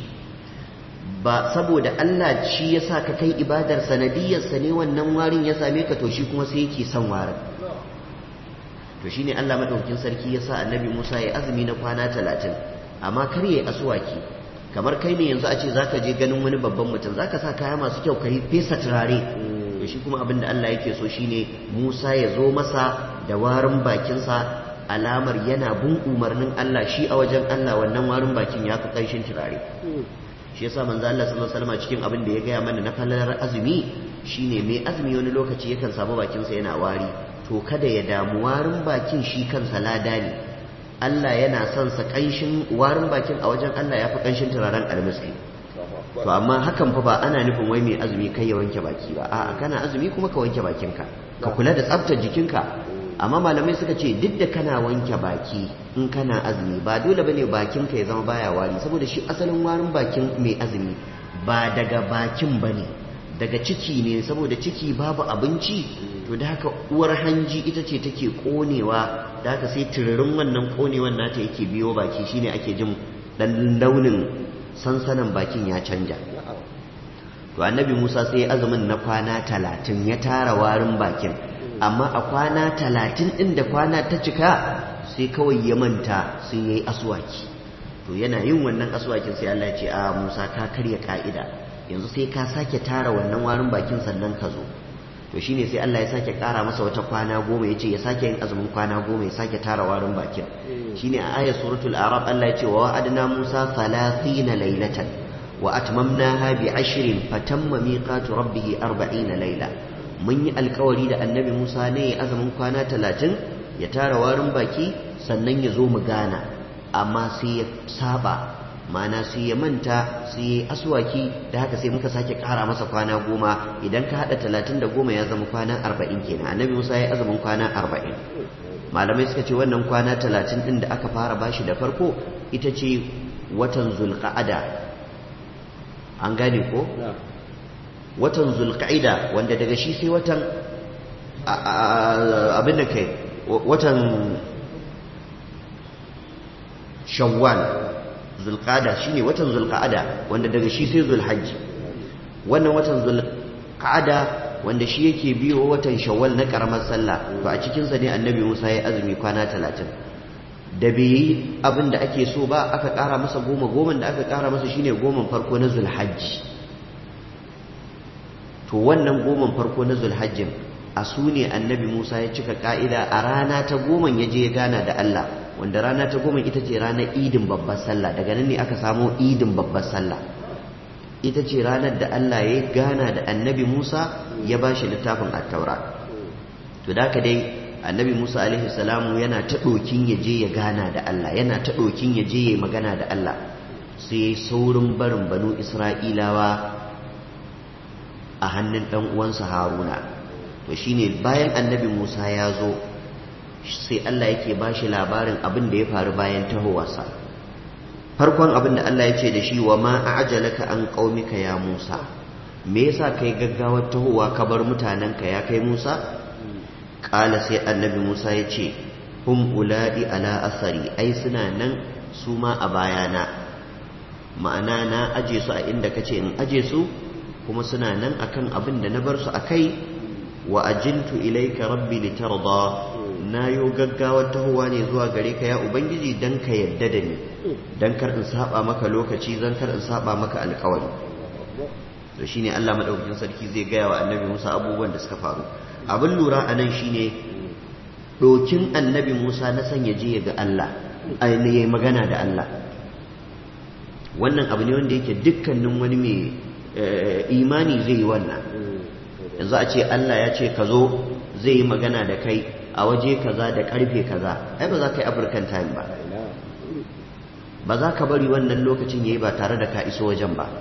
ba saboda Allah shi ya sa ka kai ibadar sanadiyarsa ne wannan warin ya same ka to shi kuma sai yake son warin to shi ne Allah maɗaukin sarki ya sa annabi Musa ya azumi na kwana talatin amma kar ya yi asuwaki kamar kai ne yanzu a ce za ka je ganin wani babban mutum za ka sa kaya masu kyau ka yi fesa turare to shi kuma abin da Allah yake so shine Musa ya zo masa da warin bakinsa alamar yana bin umarnin Allah shi a wajen Allah wannan warin bakin ya fi ƙanshin turare shi yasa manzo Allah sallallahu alaihi wasallam cikin abin da ya gaya mana na falalar azumi shine mai azumi wani lokaci yakan samu bakinsa yana wari to kada ya damu warin bakin shi kansa lada ne Allah yana son sa ƙanshin warin bakin a wajen Allah ya fi ƙanshin turaren almiski to amma hakan fa ba ana nufin wai mai azumi kai ya wanke baki ba a'a kana azumi kuma ka wanke bakinka ka kula da tsaftar jikinka amma malamai suka ce duk da kana wanke baki in kana azumi ba dole bane bakinka ya zama baya wari saboda shi asalin warin bakin mai azumi ba daga bakin bane daga ciki ne saboda ciki babu abinci to da haka uwar hanji ita ce take konewa da haka sai tururin wannan konewan nata yake biyo baki shine ake jin dan launin sansanin bakin ya canja to annabi Musa sai azumin na kwana talatin ya tara warin bakin amma a kwana talatin ɗin da kwana ta cika sai kawai ya manta sai ya yi aswaki to yana yin wannan aswakin sai Allah ya ce a Musa ka karya ka'ida yanzu sai ka sake tara wannan warin bakin sannan ka zo to shine sai Allah ya sake kara masa wata kwana goma ya ce ya sake yin azumin kwana goma ya sake tara warin bakin shine a ayat suratul arab Allah ya ce wa wa'adna Musa 30 laylatan wa atmamnaha bi 20 fatamma miqatu rabbih 40 layla mun yi alkawari da annabi Musa ne ya azumin kwana 30 ya tara warin baki sannan ya zo mu gana amma sai ya saba mana sai ya manta sai ya aswaki da haka sai muka sake kara masa kwana goma idan ka hada talatin da goma ya zama kwana arba'in kenan annabi musa ya azumin kwana arba'in malamai suka ce wannan kwana talatin din da aka fara bashi da farko ita ce watan zulqa'ada an gane ko watan zulqa'ida wanda daga shi sai watan abin da kai watan shawwal zulqada shine watan zulqa'ada wanda daga shi sai zulhajji wannan watan zulqa'ada wanda shi yake biyo watan shawwal na karamar sallah to a cikin sa ne annabi Musa ya azumi kwana 30 da bai yi abin da ake so ba aka kara masa goma goma da aka kara masa shine goman farko na zulhajji to wannan goman farko na zulhajjin a su ne annabi Musa ya cika ka'ida a rana ta goman ya je ya gana da Allah wanda rana ta goma ita ce ranar idin babbar sallah daga nan ne aka samo idin babbar sallah ita ce ranar da Allah ya gana da annabi Musa ya ba shi littafin attaura to da dai annabi Musa alaihi salamu yana ta ɗokin ya je ya gana da Allah yana ta ɗokin ya je ya magana da Allah sai saurin barin banu Isra'ilawa a hannun ɗan uwansa Haruna to shine bayan annabi Musa ya zo sai Allah yake ba shi labarin abin da ya faru bayan tahowarsa farkon abin da Allah ya ce da shi wa ma a'jalaka an qaumika ya Musa me yasa kai gaggawar tahowa ka bar mutanenka ya kai Musa kala sai annabi Musa ya ce hum uladi ala asari ai suna nan su ma a bayana ma'ana na aje su a inda kace in aje su kuma suna nan akan abin da na bar su akai wa ajiltu ilayka rabbi litarda na yo gaggawar tahowa ne zuwa gare ka ya ubangiji dan ka yadda da ni dan kar in saba maka lokaci zan kar in saba maka alkawari to shine Allah madaukakin sarki zai gaya wa annabi Musa abubuwan da suka faru abin lura a nan shine dokin annabi Musa na san ya je ya ga Allah ainihin magana da Allah wannan abu ne wanda yake dukkanin wani mai imani zai yi wannan yanzu a ce Allah ya ce ka zo zai yi magana da kai a waje kaza da karfe kaza ai ba za ka yi african time ba ba za ka bari wannan lokacin yayi ba tare da ka iso wajen ba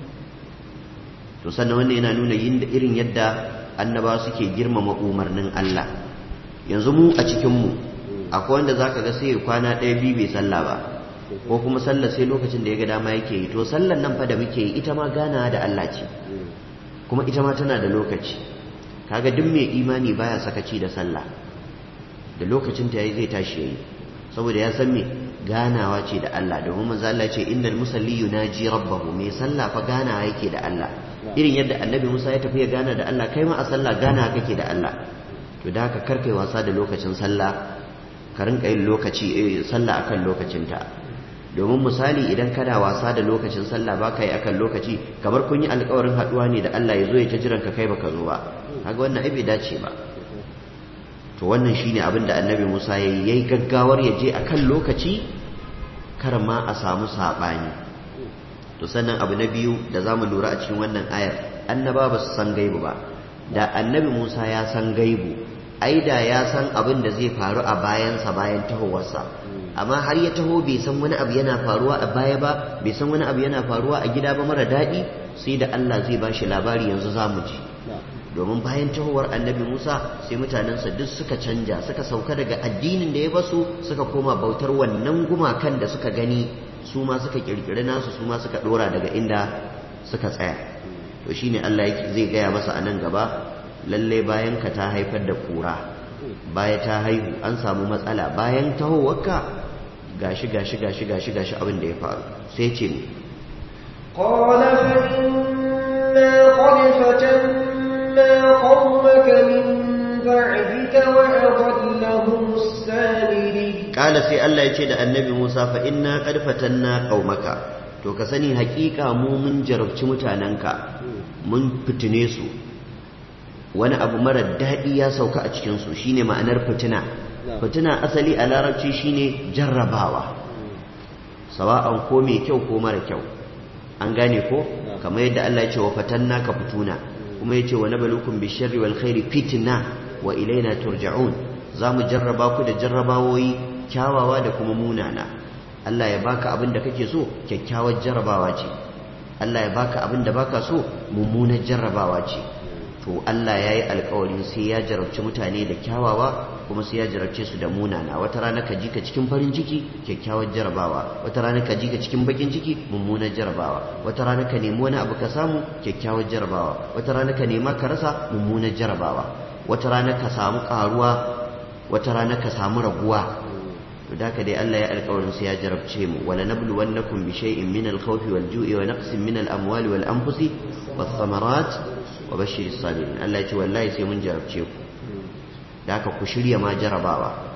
to sannan wannan yana nuna irin yadda annaba suke girmama umarnin Allah yanzu mu a cikin mu akwai wanda zaka ga sai kwana ɗaya biyu bai sallah ba ko kuma sallar sai lokacin da ya ga dama yake yi to sallar nan fa da muke yi ita ma gana da Allah ce kuma ita ma tana da lokaci kaga duk mai imani baya sakaci da sallah da lokacin ta yayi zai tashi yayi saboda ya san me ganawa ce da Allah domin manzo Allah ce innal musalli yunaji rabbahu mai sallah fa ganawa yake da Allah irin yadda annabi Musa ya tafi ya gana da Allah kai ma a sallah gana kake da Allah to da haka karkai wasa da lokacin sallah ka rinka yin lokaci sallah akan lokacinta domin misali idan kana wasa da lokacin sallah baka yi akan lokaci kamar kun yi alkawarin haduwa ne da Allah ya zo ya ta jiran ka kai baka zo ba kaga wannan ai bai dace ba to wannan shine abin da annabi Musa yayi yayi gaggawar ya je akan lokaci kar ma a samu sabani to sannan abu na biyu da zamu lura a cikin wannan ayar annaba ba su san gaibu ba da annabi Musa ya san gaibu ai da ya san abin da zai faru a bayansa bayan tahowarsa amma har ya taho bai san wani abu yana faruwa a baya ba bai san wani abu yana faruwa a gida ba mara daɗi sai da Allah zai ba shi labari yanzu za mu ji domin bayan tahowar annabi Musa sai mutanensa duk suka canja suka sauka daga addinin da ya basu suka koma bautar wannan gumakan da suka gani su ma suka kirkiri nasu su ma suka dora daga inda suka tsaya to shine Allah zai gaya masa a nan gaba lalle bayan ka ta haifar da kura baya ta haihu an samu matsala bayan tahowarka gashi gashi gashi gashi gashi abin da ya faru sai ce ne قال فإنا قد فتنا قومك من بعدك وأضلهم السامري قال سي الله يجي da annabi Musa fa inna qad fatanna qaumaka to ka sani hakika mu mun jarabci mutanenka mun fitine su wani abu mara daɗi ya sauka a cikinsu shine ma'anar fitina fitina asali a larabci shine jarrabawa sawa'an ko mai kyau ko mara kyau an gane ko kamar yadda Allah ya ce wa fatanna ka fituna kuma ya ce wa nabalukum bisharri wal khairi fitna wa ilaina turja'un za mu jarraba ku da jarrabawoyi kyawawa da kuma munana Allah ya baka abin da kake so kyakkyawar jarrabawa ce Allah ya baka abin da baka so mummunar jarrabawa ce to Allah ya yi alkawarin sai ya jarabci mutane da kyawawa kuma sai ya jarabce su da munana wata rana ka ji ka cikin farin ciki kyakkyawar jarabawa wata rana ka ji ka cikin bakin ciki mummunar jarabawa wata rana ka nemi wani abu ka samu kyakkyawar jarabawa wata rana ka nema ka rasa mummunar jarabawa wata rana ka samu karuwa wata rana ka samu raguwa to da dai Allah ya alkawarin sai ya jarabce mu wala nabluwannakum bi shay'in min al-khawfi wal-ju'i wa naqsin min al-amwali wal-anfusi wath-thamarat wa bashir sabirin Allah ya ce wallahi sai mun jarabce ku da haka ku shirya ma jarabawa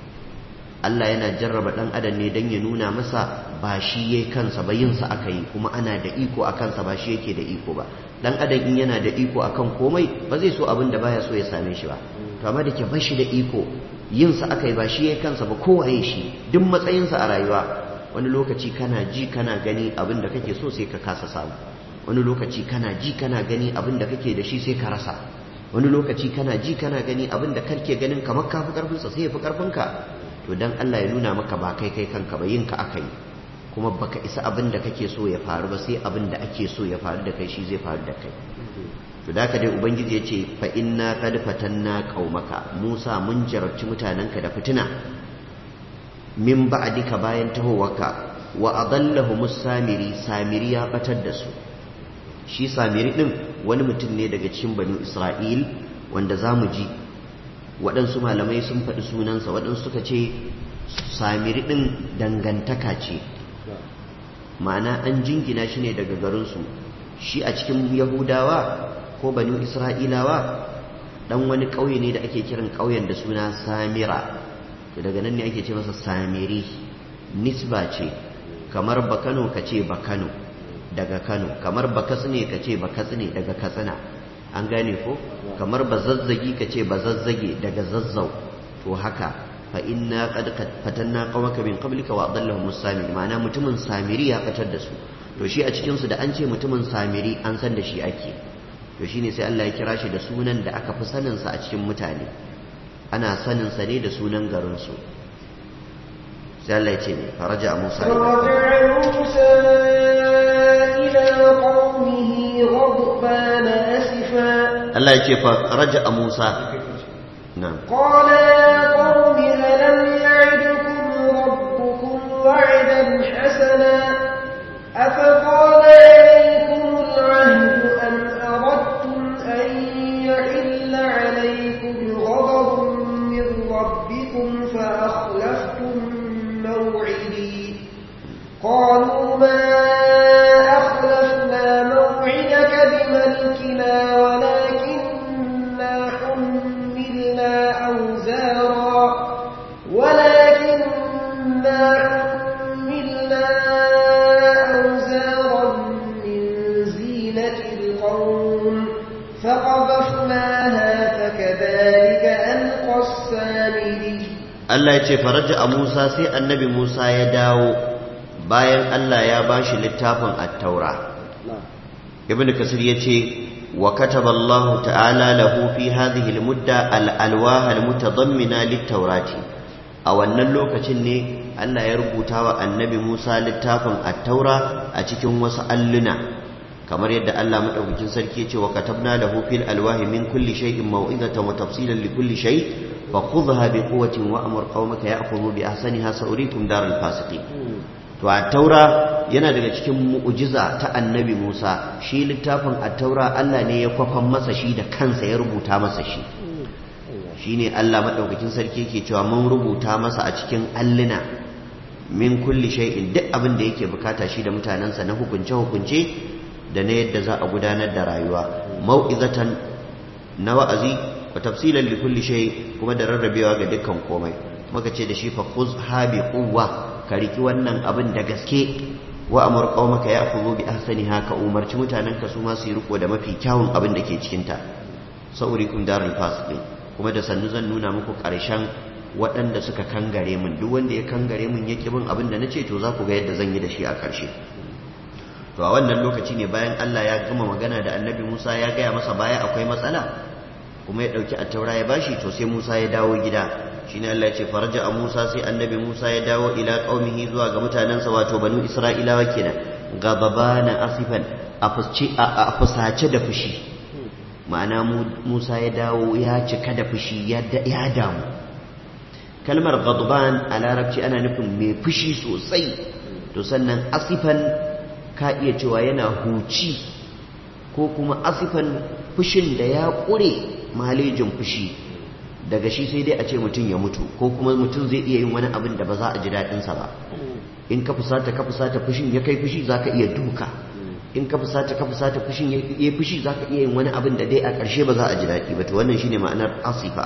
Allah yana jarraba dan adam ne dan ya nuna masa ba shi yayi kansa ba yin sa aka yi kuma ana da iko a kansa ba shi yake da iko ba dan adam in yana da iko akan komai ba zai so abin da baya so ya same shi ba to amma da ke bashi da iko yin sa aka yi ba shi yayi kansa ba kowaye shi duk matsayin sa a rayuwa wani lokaci kana ji kana gani abin da kake so sai ka kasa samu wani lokaci kana ji kana gani abin da kake da shi sai ka rasa wani lokaci kana ji kana gani abin da kake ganin kamar ka fi karfinsa sai ya fi karfinka to dan Allah ya nuna maka ba kai kai kanka ba yinka aka yi kuma baka isa abin da kake so ya faru ba sai abin da ake so ya faru da kai shi zai faru da kai to da ka dai ubangiji ya ce fa inna qad fatanna qaumaka Musa mun jarabci mutanenka da fitina min ba'dika bayan tahowarka wa adallahumus samiri samiri ya batar da su shi samiri ɗin wani mutum ne daga cikin banu isra'il wanda za mu ji waɗansu malamai sun faɗi sunansa waɗansu suka ce samiri ɗin dangantaka ce ma'ana an jingina shi ne daga garinsu shi a cikin yahudawa ko banu isra'ilawa ɗan wani ƙauye ne da ake kiran ƙauyen da suna samira daga nan ne ake ce masa samiri nisba ce kamar bakano ka ce bakano daga Kano kamar ba katsine ka ce ba katsine daga katsina an gane ko kamar ba zazzagi ka ce ba zazzage daga zazzau to haka fa inna qad fatanna qawmaka min qablika wa adallahum samiri ma'ana mutumin samiri ya fatar da su to shi a cikin su da an ce mutumin samiri an san da shi ake to shine sai Allah ya kira shi da sunan da aka fi sanin sa a cikin mutane ana sanin sa ne da sunan garin su sai Allah ya ce ne faraja Musa Allah ya ce fa raja Musa na'am qala ya qaumi alam ya'idukum rabbukum wa'dan hasana afa qala alaykum al-'ahd an aradtum an yahilla 'alaykum ghadabun min rabbikum fa akhlaftum maw'idi qalu ma ملكنا ولكننا حملنا أوزارا ولكننا حملنا أوزارا من زينة القوم فقذفناها فكذلك ألقى السامري Allah ya ce faraja a Musa sai annabi Musa ya dawo bayan Allah ya bashi littafin at-taura ibn kasir ya ce وكتب الله تعالى له في هذه المدة الألواه المتضمنة للتوراة أو أن اللوكة ألا يربطها النبي موسى للتافن التوراة أتكم وسألنا كما يد الله مدعوكين سركية وكتبنا له في الألواه من كل شيء موعظة وتفصيلا لكل شيء فخذها بقوة وأمر قومك يأخذوا بأحسنها سأريكم دار الفاسقين to a taura yana daga cikin mu'jiza ta annabi Musa shi littafin a taura Allah ne ya kwafan masa shi da kansa ya rubuta masa shi shine Allah madaukakin sarki yake cewa mun rubuta masa a cikin alluna min kulli shay'in duk abin da yake bukata shi da mutanensa na hukunce hukunce da na yadda za a gudanar da rayuwa mau'izatan na wa'azi wa tafsilan li kulli shay kuma da rarrabewa ga dukkan komai muka ce da shi fa khuzha bi quwwa ka riki wannan abin da gaske wa amur qaumaka ya'khudhu bi ahsaniha ka umarci mutanen ka su ma su yi riko da mafi kyawun abin da ke cikin ta saurikum darul fasiqin kuma da sannu zan nuna muku karshen waɗanda suka kangare min duk wanda ya kangare min yake bin abin da nace to za ku ga yadda zan yi da shi a karshe to a wannan lokaci ne bayan Allah ya gama magana da Annabi Musa ya gaya masa baya akwai matsala kuma ya dauki attaura ya bashi to sai Musa ya dawo gida shine Allah ya ce faraja a Musa sai annabi Musa ya dawo ila qaumihi zuwa ga mutanensa wato banu Isra'ilawa kenan gababana asifan a fusace da fushi ma'ana Musa ya dawo ya cika da fushi ya damu kalmar ghadban a larabci ana nufin mai fushi sosai to sannan asifan ka iya cewa yana huci ko kuma asifan fushin da ya ƙure malejin fushi daga shi sai dai a ce mutum ya mutu ko kuma mutum zai iya yin wani abin da ba za a ji daɗinsa ba in ka fusata ka fusata fushin ya kai fushi za ka iya duka in ka fusata ka fusata fushin ya yi fushi za ka iya yin wani abin da dai a ƙarshe ba za a ji daɗi ba to wannan shine ma'anar asifa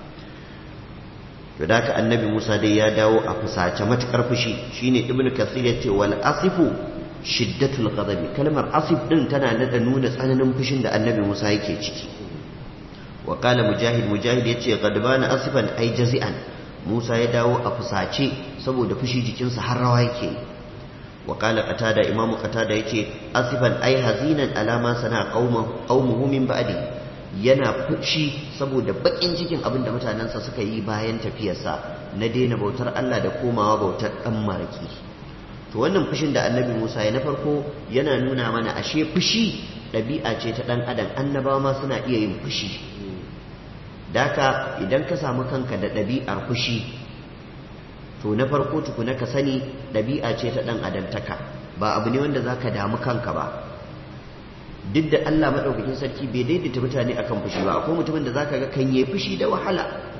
to da ka annabi musa dai ya dawo a fusace matuƙar fushi shine ibnu kasir ya ce wal asifu shiddatul ghadabi kalmar asif din tana nada nuna tsananin fushin da annabi musa yake ciki وقال مجاهد مجاهد yace gadbana asifan ai jazi'an Musa ya dawo a fusace saboda fushi jikinsa har rawa yake وقال قتادة إمام قتادة yace asifan ai hazinan alama sana qaumuhu min ba'di yana fushi saboda bakin cikin abin da mutanensa suka yi bayan tafiyarsa na daina bautar Allah da komawa bautar dan maraki to wannan fushin da annabi Musa ya na farko yana nuna mana ashe fushi ɗabi'a ce ta ɗan adam annabawa ma suna iya yin fushi daka idan ka samu kanka da ɗabi'ar fushi to na farko tukuna ka sani ɗabi'a ce ta ɗan adamtaka ba abu ne wanda za ka damu kanka ba duk da Allah maɗaukakin sarki bai daidaita mutane akan fushi ba akwai mutumin da za ka ga kan yi fushi da wahala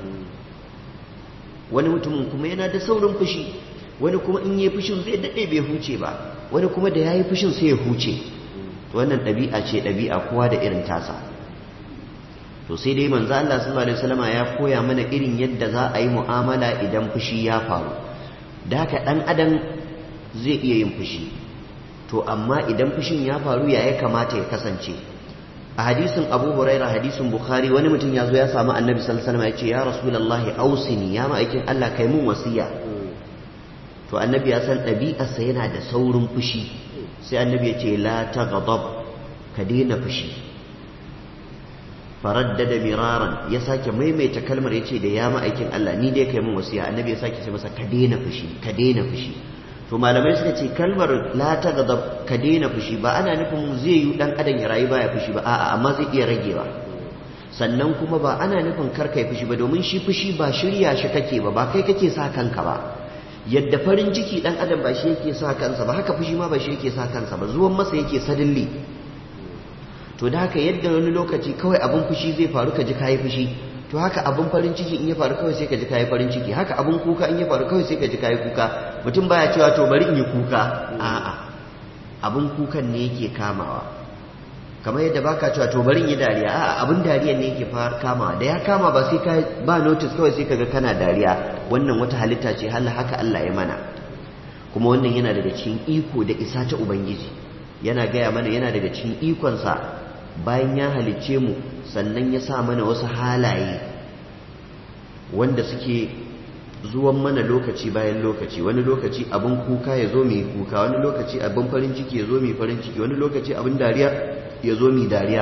wani mutumin kuma yana da saurin fushi wani kuma in yi fushin zai daɗe bai huce ba wani kuma da ya yi fushin sai ya huce wannan ɗabi'a ce ɗabi'a kowa da irin tasa to sai dai manzo Allah sallallahu alaihi wasallam ya koya mana irin yadda za a yi mu'amala idan fushi ya faru da haka dan adam zai iya yin fushi to amma idan fushin ya faru ya ya kamata ya kasance a hadisin Abu Huraira hadisin Bukhari wani mutum ya zo ya samu Annabi sallallahu alaihi wasallam ya ce ya Rasulullahi ausini ya ma'aikin Allah kai mun wasiya to Annabi ya san ɗabi'arsa yana da saurin fushi sai Annabi ya ce la taghdab ka daina fushi faraddada miraran ya sake maimaita kalmar ya ce da ya ma'aikin Allah ni dai kai mun wasiya annabi ya sake ce masa ka daina fushi ka daina fushi to malamai suka ce kalmar la ta gadab ka daina fushi ba ana nufin zai yi dan adam ya rayu baya fushi ba a'a amma zai iya ragewa sannan kuma ba ana nufin kar kai fushi ba domin shi fushi ba shirya shi kake ba ba kai kake sa kanka ba yadda farin ciki dan adam ba shi yake sa kansa ba haka fushi ma ba shi yake sa kansa ba zuwan masa yake sadilli to da haka yadda wani lokaci kawai abin fushi zai faru ka ji kayi fushi to haka abin farin ciki in ya faru kawai sai ka ji kayi farin ciki haka abin kuka in ya faru kawai sai ka ji kayi kuka mutum baya cewa to bari in yi kuka a'a abin kukan ne yake kamawa kamar yadda baka cewa to bari in yi dariya a'a abin dariyan ne yake kamawa da ya kama ba sai ka ba notice kawai sai kaga kana dariya wannan wata halitta ce halla haka Allah ya mana kuma wannan yana daga cikin iko da isa ta ubangiji yana gaya mana yana daga cikin ikonsa bayan ya halicce mu sannan ya sa mana wasu halaye wanda suke zuwan mana lokaci bayan lokaci wani lokaci abin kuka ya zo mai kuka wani lokaci abin farin ciki ya zo mai farin ciki wani lokaci abin dariya ya zo mai dariya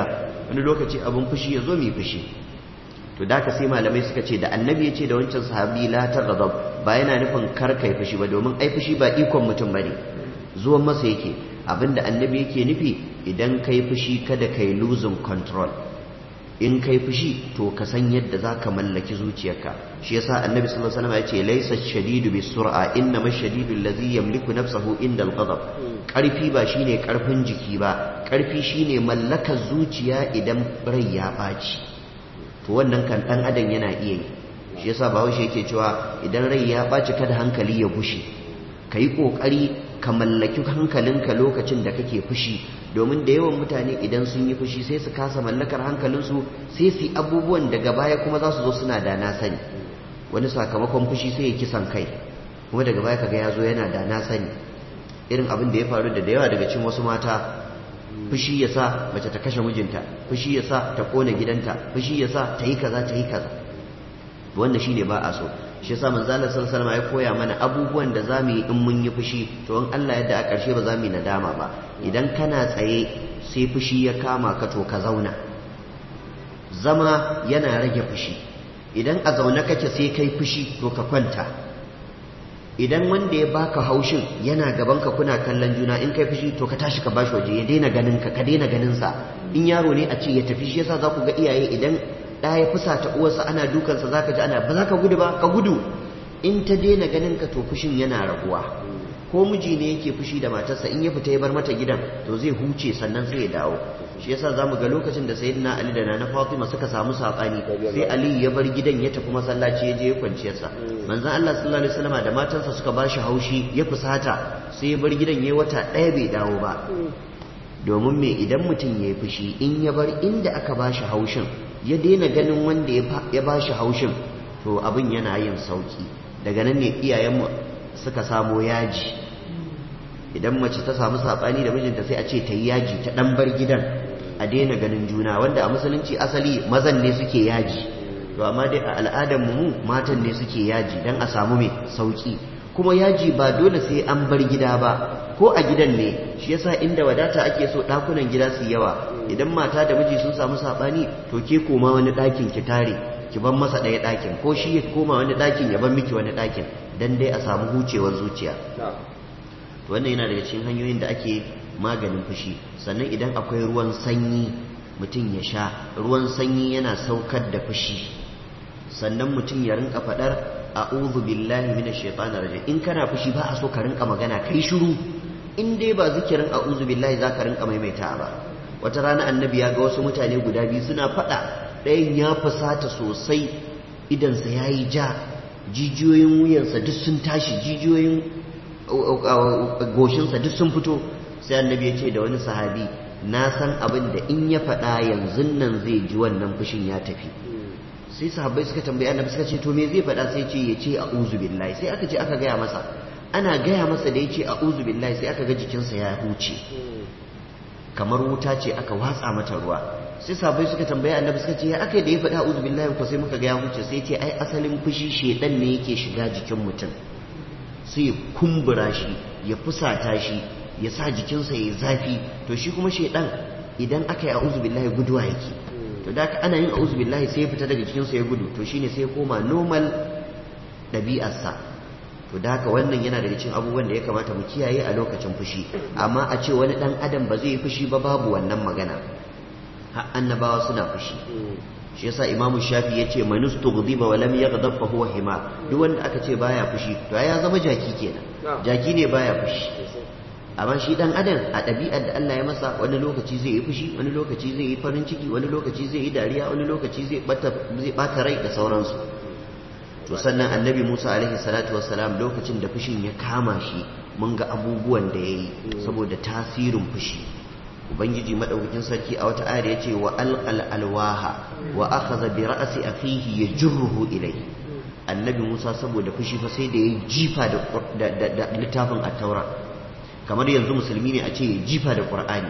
wani lokaci abin fushi ya zo mai fushi to da ka sai malamai suka ce da annabi ya ce da wancan sahabi la taghdab ba yana nufin kar kai fushi ba domin ai fushi ba ikon mutum bane zuwan masa yake abinda annabi yake nufi idan kai fushi kada kai losing control in kai fushi to ka san yadda za ka mallaki zuciyarka shi yasa annabi sallallahu alaihi wasallam ya ce laysa shadidu bis sur'a innama shadidu allazi yamliku nafsahu inda al-ghadab karfi ba shine karfin jiki ba karfi shine mallakar zuciya idan rai ya baci to wannan kan dan adam yana iya yi shi yasa bahaushe yake cewa idan rai ya baci kada hankali ya gushe kai kokari ka mallaki hankalinka lokacin da kake fushi domin da yawan mutane idan sun yi fushi sai su kasa mallakar hankalinsu sai su abubuwan daga baya kuma za su zo suna da na sani wani sakamakon fushi sai ya kisan kai kuma daga baya kaga ya zo yana da na sani irin abin da ya faru da da yawa daga cikin wasu mata fushi ya sa mace ta kashe mijinta fushi ya sa ta kona gidanta fushi ya sa ta yi kaza ta yi kaza wannan shine ba a so shi yasa manzo Allah sallallahu alaihi ya koya mana abubuwan da zamu yi in mun yi fushi to in Allah yadda a ƙarshe ba za mu yi nadama ba idan kana tsaye sai fushi ya kama ka to ka zauna zama yana rage fushi idan a zaune kake sai kai fushi to ka kwanta idan wanda ya baka haushin yana gaban ka kuna kallon juna in kai fushi to ka tashi ka bashi waje ya daina ganin ka ka daina ganin sa in yaro ne a ce ya tafi shi yasa za ku ga iyaye idan da ya fusa ta uwarsa ana dukansa zaka ji ana ba za ka gudu ba ka gudu in ta daina ganin ka to fushin yana raguwa ko miji ne yake fushi da matarsa in ya fita ya bar mata gidan to zai huce sannan sai ya dawo shi yasa zamu ga lokacin da sayyidina Ali da Nana Fatima suka samu sabani sai Ali ya bar gidan ya tafi masallaci ya je ya kwanciyar sa manzon Allah sallallahu alaihi wasallam da matarsa suka bashi haushi ya fusata sai ya bar gidan yayi wata ɗaya bai dawo ba domin me idan mutum ya yi fushi in ya bar inda aka bashi haushin ya daina ganin wanda ya bashi haushin to abin yana yin sauki daga nan ne iyayenmu suka samo yaji idan mace ta samu saɓani da mijinta sai a ce ta yi yaji ta ɗan bar gidan a daina ganin juna wanda a musulunci asali mazan ne suke yaji to amma dai a al'adar mu matan ne suke yaji dan a samu mai sauki kuma yaji ba dole sai an bar gida ba ko a gidan ne shi yasa inda wadata ake so ɗakunan gida su yawa idan mata da miji sun samu saɓani to ke koma wani ɗakin ki tare ki ban masa ɗaya ɗakin ko shi ya koma wani ɗakin ya ban miki wani ɗakin dan dai a samu hucewar zuciya wannan yana daga cikin hanyoyin da ake maganin fushi sannan idan akwai ruwan sanyi mutum ya sha ruwan sanyi yana saukar da fushi sannan mutum ya rinka faɗar a'udhu billahi minash shaitanir rajim in kana fushi ba a so ka rinka magana kai shiru in dai ba zikirin a'udhu billahi zaka rinka maimaita ba wata rana annabi ya ga wasu mutane guda biyu suna faɗa ɗayan ya fusata sosai idansa ya yi ja jijiyoyin wuyansa duk sun tashi jijiyoyin goshinsa duk sun fito sai annabi ya ce da wani sahabi na san abin da in ya faɗa yanzu nan zai ji wannan fushin ya tafi sai sahabbai suka tambayi annabi suka ce to me zai faɗa sai ce ya ce a'udhu billahi sai aka ce aka gaya masa ana gaya masa da ya ce a'udhu billahi sai aka ga jikinsa ya huce kamar wuta ce aka watsa mata ruwa sai sahabbai suka tambayi annabi suka ce ya aka da ya faɗa a'udhu billahi ko sai muka ga ya huce sai ce ai asalin fushi shedan ne yake shiga jikin mutum sai ya kumbura shi ya fusata shi ya sa jikinsa ya zafi to shi kuma shedan idan aka yi a'udhu billahi guduwa yake to da aka ana yin a'udhu billahi sai ya fita daga jikinsa ya gudu to shine sai ya koma normal ɗabi'arsa to da haka wannan yana daga cikin abubuwan da ya kamata mu kiyaye a lokacin fushi amma a ce wani dan adam ba zai yi fushi ba babu wannan magana har annabawa suna fushi shi yasa imamu shafi ya ce manus tughdiba wa lam yaghdab fa huwa hima duk wanda aka ce baya fushi to ya zama jaki kenan jaki ne baya fushi amma shi dan adam a ɗabi'ar da Allah ya masa wani lokaci zai yi fushi wani lokaci zai yi farin ciki wani lokaci zai yi dariya wani lokaci zai bata zai bata rai da sauransu to sannan annabi Musa alaihi salatu wassalam lokacin da fushin ya kama shi mun ga abubuwan da yayi saboda tasirin fushi ubangiji madaukakin sarki a wata ayar yace wa alqal alwaha wa akhadha bi ra'si akhihi yajruhu ilayhi annabi Musa saboda fushi fa sai da ya jifa da littafin at-taura kamar yanzu musulmi ne a ce ya jifa da qur'ani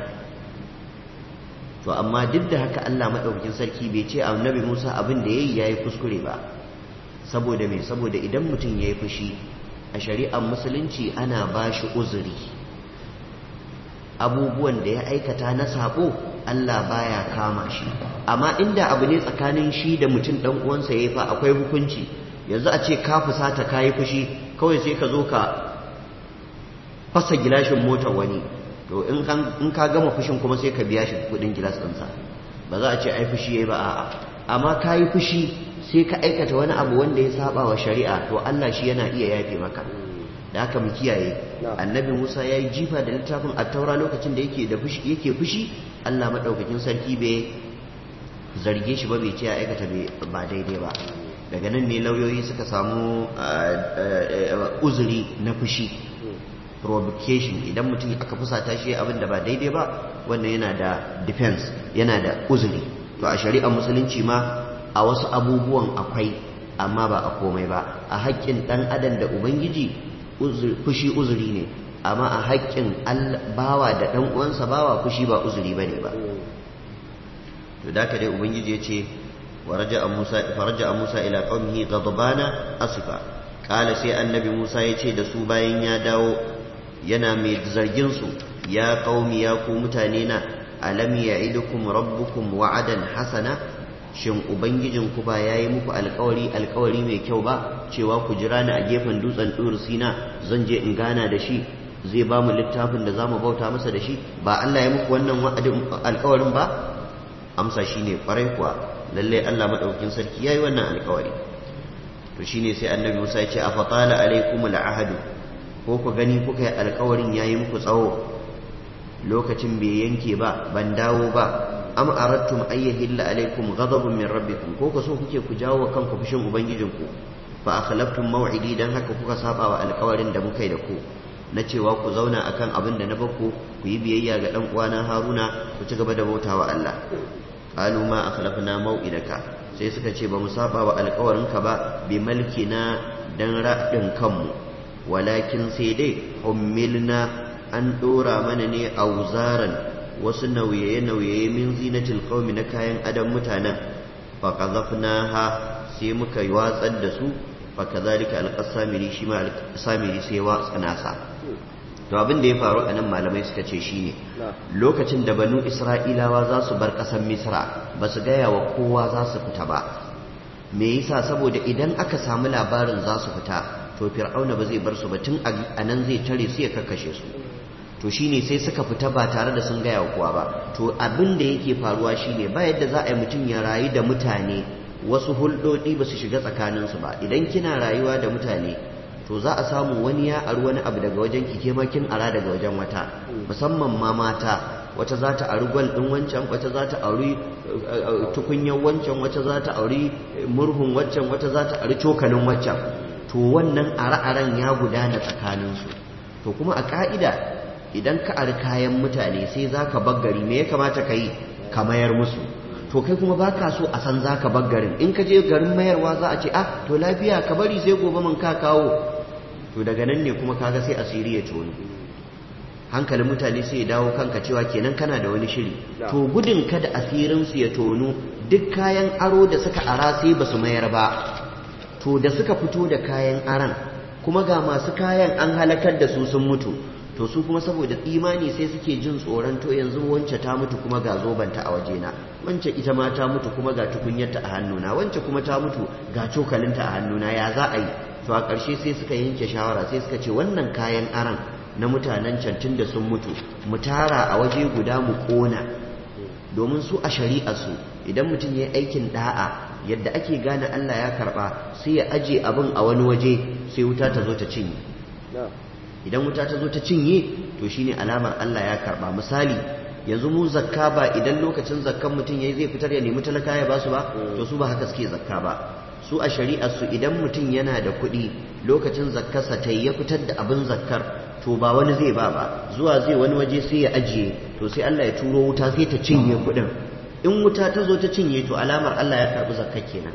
to amma duk da haka Allah madaukakin sarki bai ce annabi Musa abin da yayi yayi kuskure ba saboda me saboda idan mutum yayi fushi a shari'ar musulunci ana bashi uzuri abubuwan da ya aikata na sabo Allah baya kama shi amma inda abu ne tsakanin shi da mutum dan uwansa yayi fa akwai hukunci yanzu a ce ka fusata kayi fushi kawai sai ka zo ka fasa gilashin motar wani to in ka gama fushin kuma sai ka biya shi kudin gilas ɗinsa ba za a ce ai fushi yayi ba a'a amma kayi fushi sai ka aikata wani abu wanda ya saba wa shari'a to Allah shi yana iya yafe maka da haka mu kiyaye annabi Musa ya yi jifa da littafin attaura lokacin da yake da fushi yake fushi Allah madaukakin sarki bai zarge shi ba bai ce ya aikata ba daidai ba daga nan ne lauyoyi suka samu uzuri na fushi provocation idan mutum aka fusata shi abin da ba daidai ba wannan yana da defense yana da uzuri to a shari'ar musulunci ma a wasu abubuwan akwai amma ba a komai ba a haƙƙin ɗan adam da ubangiji fushi uzuri ne amma a haƙƙin bawa da ɗan uwansa bawa fushi ba uzuri ba ne ba to da ka dai ubangiji ya ce faraja musa ila qaumihi ghadbana asifa kala sai annabi musa ya ce da su bayan ya dawo yana mai zargin su ya qaumi ya ku mutane na alam ya'idukum rabbukum wa'adan hasana shin ubangijinku ba ya yi muku alkawari alkawari mai kyau ba cewa ku jira ni a gefen dutsen ɗur sina zan je in gana da shi zai ba mu littafin da za mu bauta masa da shi ba Allah ya muku wannan alkawarin ba amsa shi ne kwarai kuwa lallai Allah maɗaukin sarki ya yi wannan alkawari to shi ne sai annabi musa ya ce a fatala alaikum al'ahadu ko ku gani kuka yi alkawarin ya yi muku tsawo lokacin bai yanke ba ban dawo ba am aradtum ay yahilla alaykum ghadabun min rabbikum ko ko so kuke ku jawo wa kanku fushin ubangijinku fa akhlaftum maw'idi dan haka kuka saba wa alƙawarin da muka yi da ku na cewa ku zauna akan abin da na bakku ku yi biyayya ga dan uwana Haruna ku ci gaba da bautawa Allah qalu ma akhlafna maw'idaka sai suka ce ba mu saba wa alƙawarinka ba bi malkina dan ra'din kanmu walakin sai dai ummilna an dora mana ne auzaran wasu nauye-nauye min zinatil qaumi na kayan adam mutanen fa qadhafnaha sai muka yi watsar da su fa kadhalika alqasamiri shi ma alqasamiri sai watsa nasa to abin da ya faru a nan malamai suka ce shine lokacin da banu isra'ilawa za su bar ƙasar misra ba su gaya wa kowa za su fita ba me yasa saboda idan aka samu labarin za su fita to fir'auna ba zai bar su ba tun a nan zai tare su ya kakkashe su to shine sai suka fita ba tare da sun gaya wa kowa ba to abin da yake faruwa shine ba yadda za a yi mutum ya rayu da mutane wasu hulɗoɗi ba su shiga tsakaninsu ba idan kina rayuwa da mutane to za a samu wani ya ari wani abu daga wajen ki ma kin ara daga wajen wata musamman ma mata wata za ta ari gwal ɗin wancan wata za ta auri tukunyar wancan wata za ta auri murhun waccan wata za ta ari cokalin waccan to wannan are-aren ya gudana tsakaninsu to kuma a ka'ida idan ka ari kayan mutane sai za ka baggari me ya kamata ka yi ka mayar musu to kai kuma ba ka so a san za ka baggarin in ka je garin mayarwa za a ce ah to lafiya ka bari sai gobe man ka kawo to daga nan ne kuma kaga sai asiri ya tono hankalin mutane sai ya dawo kanka cewa kenan kana da wani shiri to gudun kada asirinsu ya tono duk kayan aro da suka ara sai ba su mayar ba to da suka fito da kayan aran kuma ga masu kayan an halakar da su sun mutu to su kuma saboda imani sai suke jin tsoron to yanzu wance ta mutu kuma ga zobanta a wajena wance ita ma ta mutu kuma ga tukunyarta a hannuna wance kuma ta mutu ga cokalinta a hannuna ya za a yi to a ƙarshe sai suka yanke shawara sai suka ce wannan kayan aran na mutanen cantin da sun mutu mu tara a waje guda mu ƙona domin su a shari'arsu idan mutum ya yi aikin da'a yadda ake gane Allah ya karɓa sai ya aje abin a wani waje sai wuta ta zo ta cinye idan wuta ta zo ta cinye to shine alamar Allah ya karɓa misali yanzu mu zakka ba idan lokacin zakkan mutum yayi zai fitar ya nemi talaka ya basu ba to su ba haka suke zakka ba su a shari'ar su idan mutum yana da kuɗi lokacin zakkarsa ta ya fitar da abin zakkar to ba wani zai ba ba zuwa zai wani waje sai ya ajiye to sai Allah ya turo wuta sai ta cinye kuɗin in wuta ta zo ta cinye to alamar Allah ya karɓi zakkar kenan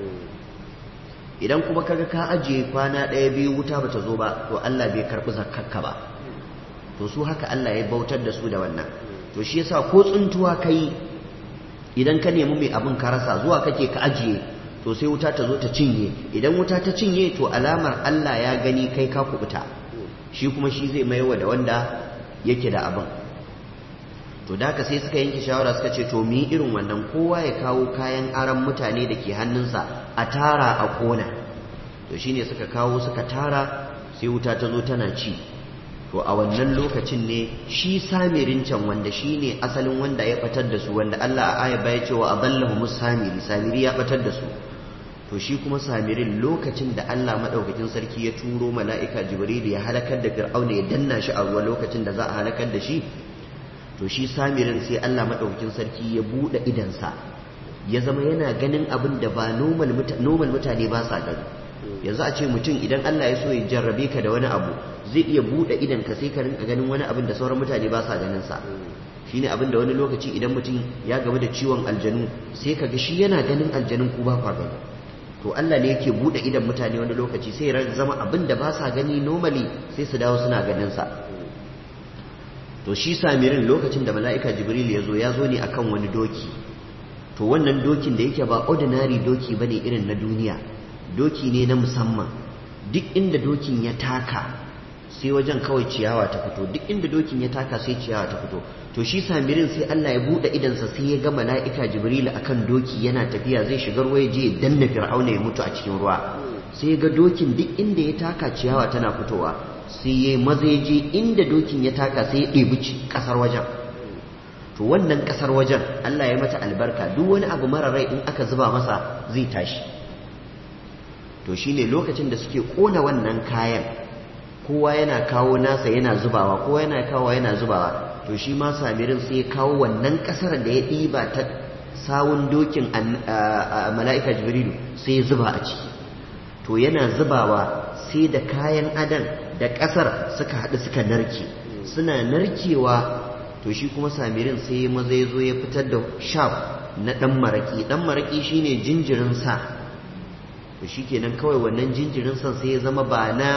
idan kuma kaga ka ajiye kwana ɗaya biyu wuta bata zo ba to Allah bai karɓi zakkarka ba to su haka Allah ya bautar da su da wannan to shi yasa ko tsuntuwa kai idan ka nemi mai abin ka rasa zuwa kake ka ajiye to sai wuta ta zo ta cinye idan wuta ta cinye to alamar Allah ya gani kai ka kubuta shi kuma shi zai maiwa da wanda yake da abin to da haka sai suka yanke shawara suka ce to mu yi irin wannan kowa ya kawo kayan aran mutane da ke hannunsa a tara a kona to shine suka kawo suka tara sai wuta ta zo tana ci to a wannan lokacin ne shi samirin can wanda shi ne asalin wanda ya batar da su wanda Allah a aya baya cewa adallahu musamiri samiri ya batar da su to shi kuma samirin lokacin da Allah madaukakin sarki ya turo mala'ika jibril ya halakar da fir'auna ya danna shi a ruwa lokacin da za a halakar da shi to shi samirin sai Allah madaukakin sarki ya bude idansa ya zama yana ganin abin da ba normal mutane ba sa gani yanzu a ce mutum idan Allah ya so ya jarrabe ka da wani abu zai iya buɗe idan ka sai ka rinka ganin wani abin da sauran mutane ba sa ganin sa shine abin da wani lokaci idan mutum ya gamu da ciwon aljanu sai ka ga shi yana ganin aljanun ku ba kwa gani to Allah ne yake buɗe idan mutane wani lokaci sai ya zama abin da ba sa gani normally sai su dawo suna ganin sa to shi samirin lokacin da mala'ika jibril ya zo ya zo ne akan wani doki to wannan dokin da yake ba ordinary doki bane irin na duniya doki ne na musamman duk inda dokin ya taka sai wajen kawai ciyawa ta fito duk inda dokin ya taka sai ciyawa ta fito to shi samirin sai Allah ya bude idansa sai ya ga mala'ika jibril akan doki yana tafiya zai shigar waye je ya danna fir'auna ya mutu a cikin ruwa sai ga dokin duk inda ya taka ciyawa tana fitowa sai ya maza ya je inda dokin ya taka sai ya ɗebi ƙasar wajen to wannan ƙasar wajen Allah ya mata albarka duk wani abu mara rai in aka zuba masa zai tashi to shine lokacin da suke kona wannan kayan kowa yana kawo nasa yana zubawa kowa yana kawo yana zubawa to shi ma samirin sai ya kawo wannan kasar da ya ɗiba ta sawun dokin mala'ika jibrilu sai ya zuba a ciki to yana zubawa sai da kayan adan da kasar suka haɗu suka narke suna narkewa to shi kuma samirin sai maza ya zo ya fitar da shaf na ɗan maraƙi ɗan maraƙi shine jinjirin sa to shi kenan kawai wannan jinjirin san sai ya zama ba na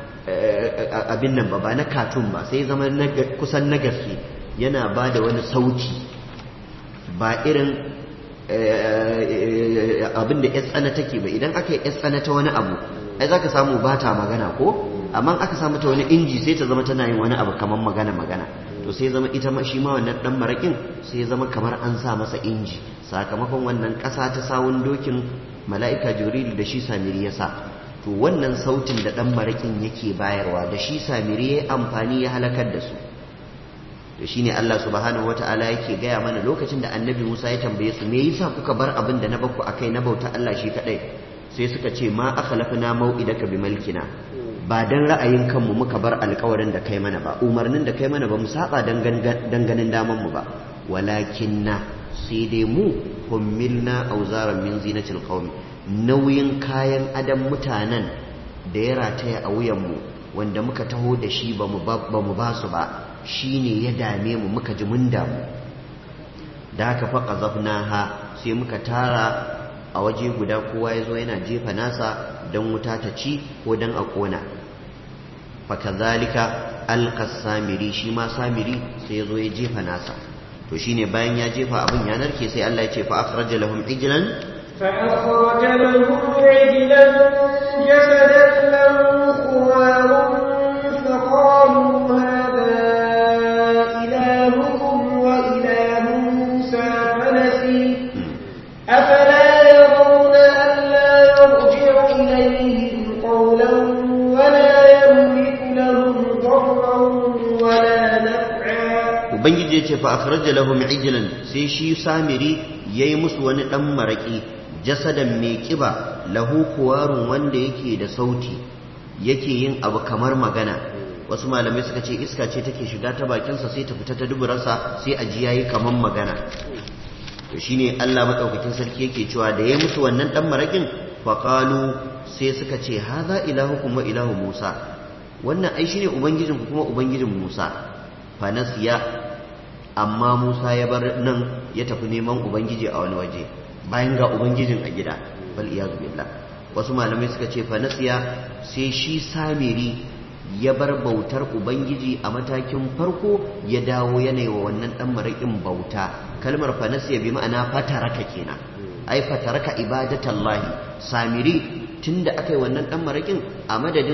abin nan ba ba na katun ba sai ya zama kusan na gaske yana ba da wani sauti ba irin abin da ya tsana take ba idan aka yi ya tsana ta wani abu ai za ka samu ba ta magana ko amma aka samu ta wani inji sai ta zama tana yin wani abu kamar magana magana to sai zama ita shi ma wannan dan marakin sai zama kamar an sa masa inji sakamakon wannan ƙasa ta sawun dokin mala'ika jibril da shi samiri ya sa to wannan sautin da ɗan maraƙin yake bayarwa da shi samiri ya amfani ya halakar da su to shi ne Allah subhanahu wa ta'ala yake gaya mana lokacin da annabi Musa ya tambaye su me yasa kuka bar abin da na baku akai na bauta Allah shi kaɗai sai suka ce ma akhlafna mau'idaka bi malkina ba dan ra'ayin kanmu muka bar alƙawarin da kai mana ba umarnin da kai mana ba mu saba danganin daman mu ba walakinna sai dai mu hummilna auzaran min zinatil qaumi nauyin kayan adam mutanen da ya rataya a wuyanmu wanda muka taho da shi ba mu ba su ba shine ya dame mu muka ji mun damu da haka fa qazafnaha sai muka tara a waje guda kowa ya zo yana jefa nasa don wuta ta ci ko don a ƙona fakazalika alkas samiri shi ma samiri sai ya zo ya jefa nasa to shine bayan ya jefa abin ya narke sai Allah ya ce fa akhraja lahum ijlan فأخرج لهم عجلا جسدا له خوار فقالوا هذا إلهكم وإله موسى فنسي أفلا يرون ألا يرجع إليهم قولا ولا يملك لهم ضرا ولا نفعا ubangiji ya ce fa akhraja lahum ijlan sai shi samiri yayi musu wani dan maraki jasadan mai kiba lahu kuwarun wanda yake da sauti yake yin abu kamar magana wasu malamai suka ce iska ce take shiga ta bakinsa sai ta fita ta duburarsa sai a ji yayi kamar magana to shine Allah madaukakin sarki yake cewa da yayi musu wannan dan marakin faqalu sai suka ce haza ilahukum wa ilahu Musa wannan ai shine ubangijinku kuma ubangijin Musa fa nasiya amma Musa ya bar nan ya tafi neman ubangiji a wani waje bayan ga ubangijin a gida bal iyazu billah wasu malamai suka ce fa nasiya sai shi samiri ya bar bautar ubangiji a matakin farko ya dawo yanayi wa wannan dan maraƙin bauta kalmar fa nasiya bi ma'ana fataraka kenan ai fataraka ibadatallahi samiri tunda aka yi wannan dan maraƙin a madadin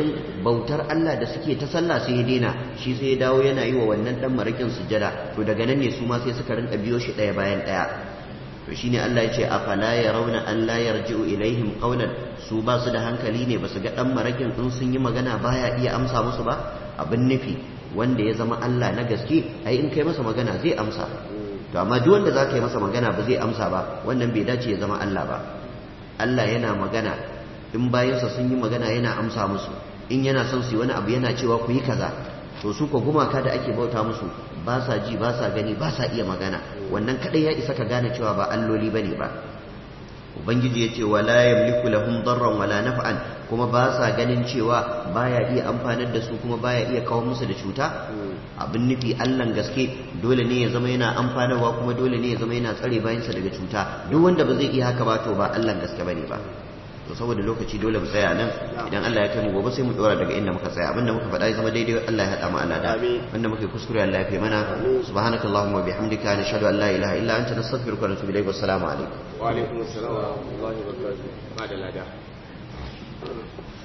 bautar Allah da suke ta sallah sai ya daina shi sai ya dawo yana yi wa wannan dan marakin sujada to daga nan ne su ma sai suka rinka biyo shi ɗaya bayan ɗaya to shine Allah ya ce afala yarawna an la yarji'u ilaihim qawlan su ba su da hankali ne ba su ga dan marakin in sun yi magana baya iya amsa musu ba abin nufi wanda ya zama Allah na gaske ai in kai masa magana zai amsa to amma duk wanda zaka yi masa magana ba zai amsa ba wannan bai dace ya zama Allah ba Allah yana magana in bayansa sun yi magana yana amsa musu in yana son su yi wani abu yana cewa ku yi kaza to su ko gumaka da ake bauta musu ba sa ji ba sa gani ba sa iya magana wannan kadai ya isa ka gane cewa ba alloli bane ba ubangiji ya ce wala yamliku lahum darran wala naf'an kuma ba sa ganin cewa baya iya amfanar da su kuma baya iya kawo musu da cuta abin nufi allan gaske dole ne ya zama yana amfanarwa kuma dole ne ya zama yana tsare bayansa daga cuta duk wanda ba zai iya haka ba to ba allan gaske bane ba to saboda lokaci dole mu tsaya nan idan Allah ya kai mu gobe sai mu dora daga inda muka tsaya abinda muka faɗa ya zama daidai Allah ya haɗa mu alada wanda muka yi kuskure Allah ya fi mana subhanakallahumma wa bihamdika nashhadu an la ilaha illa anta nastaghfiruka wa natubu ilayk wassalamu alaikum wa alaikum assalam wa rahmatullahi wa barakatuh ba da lada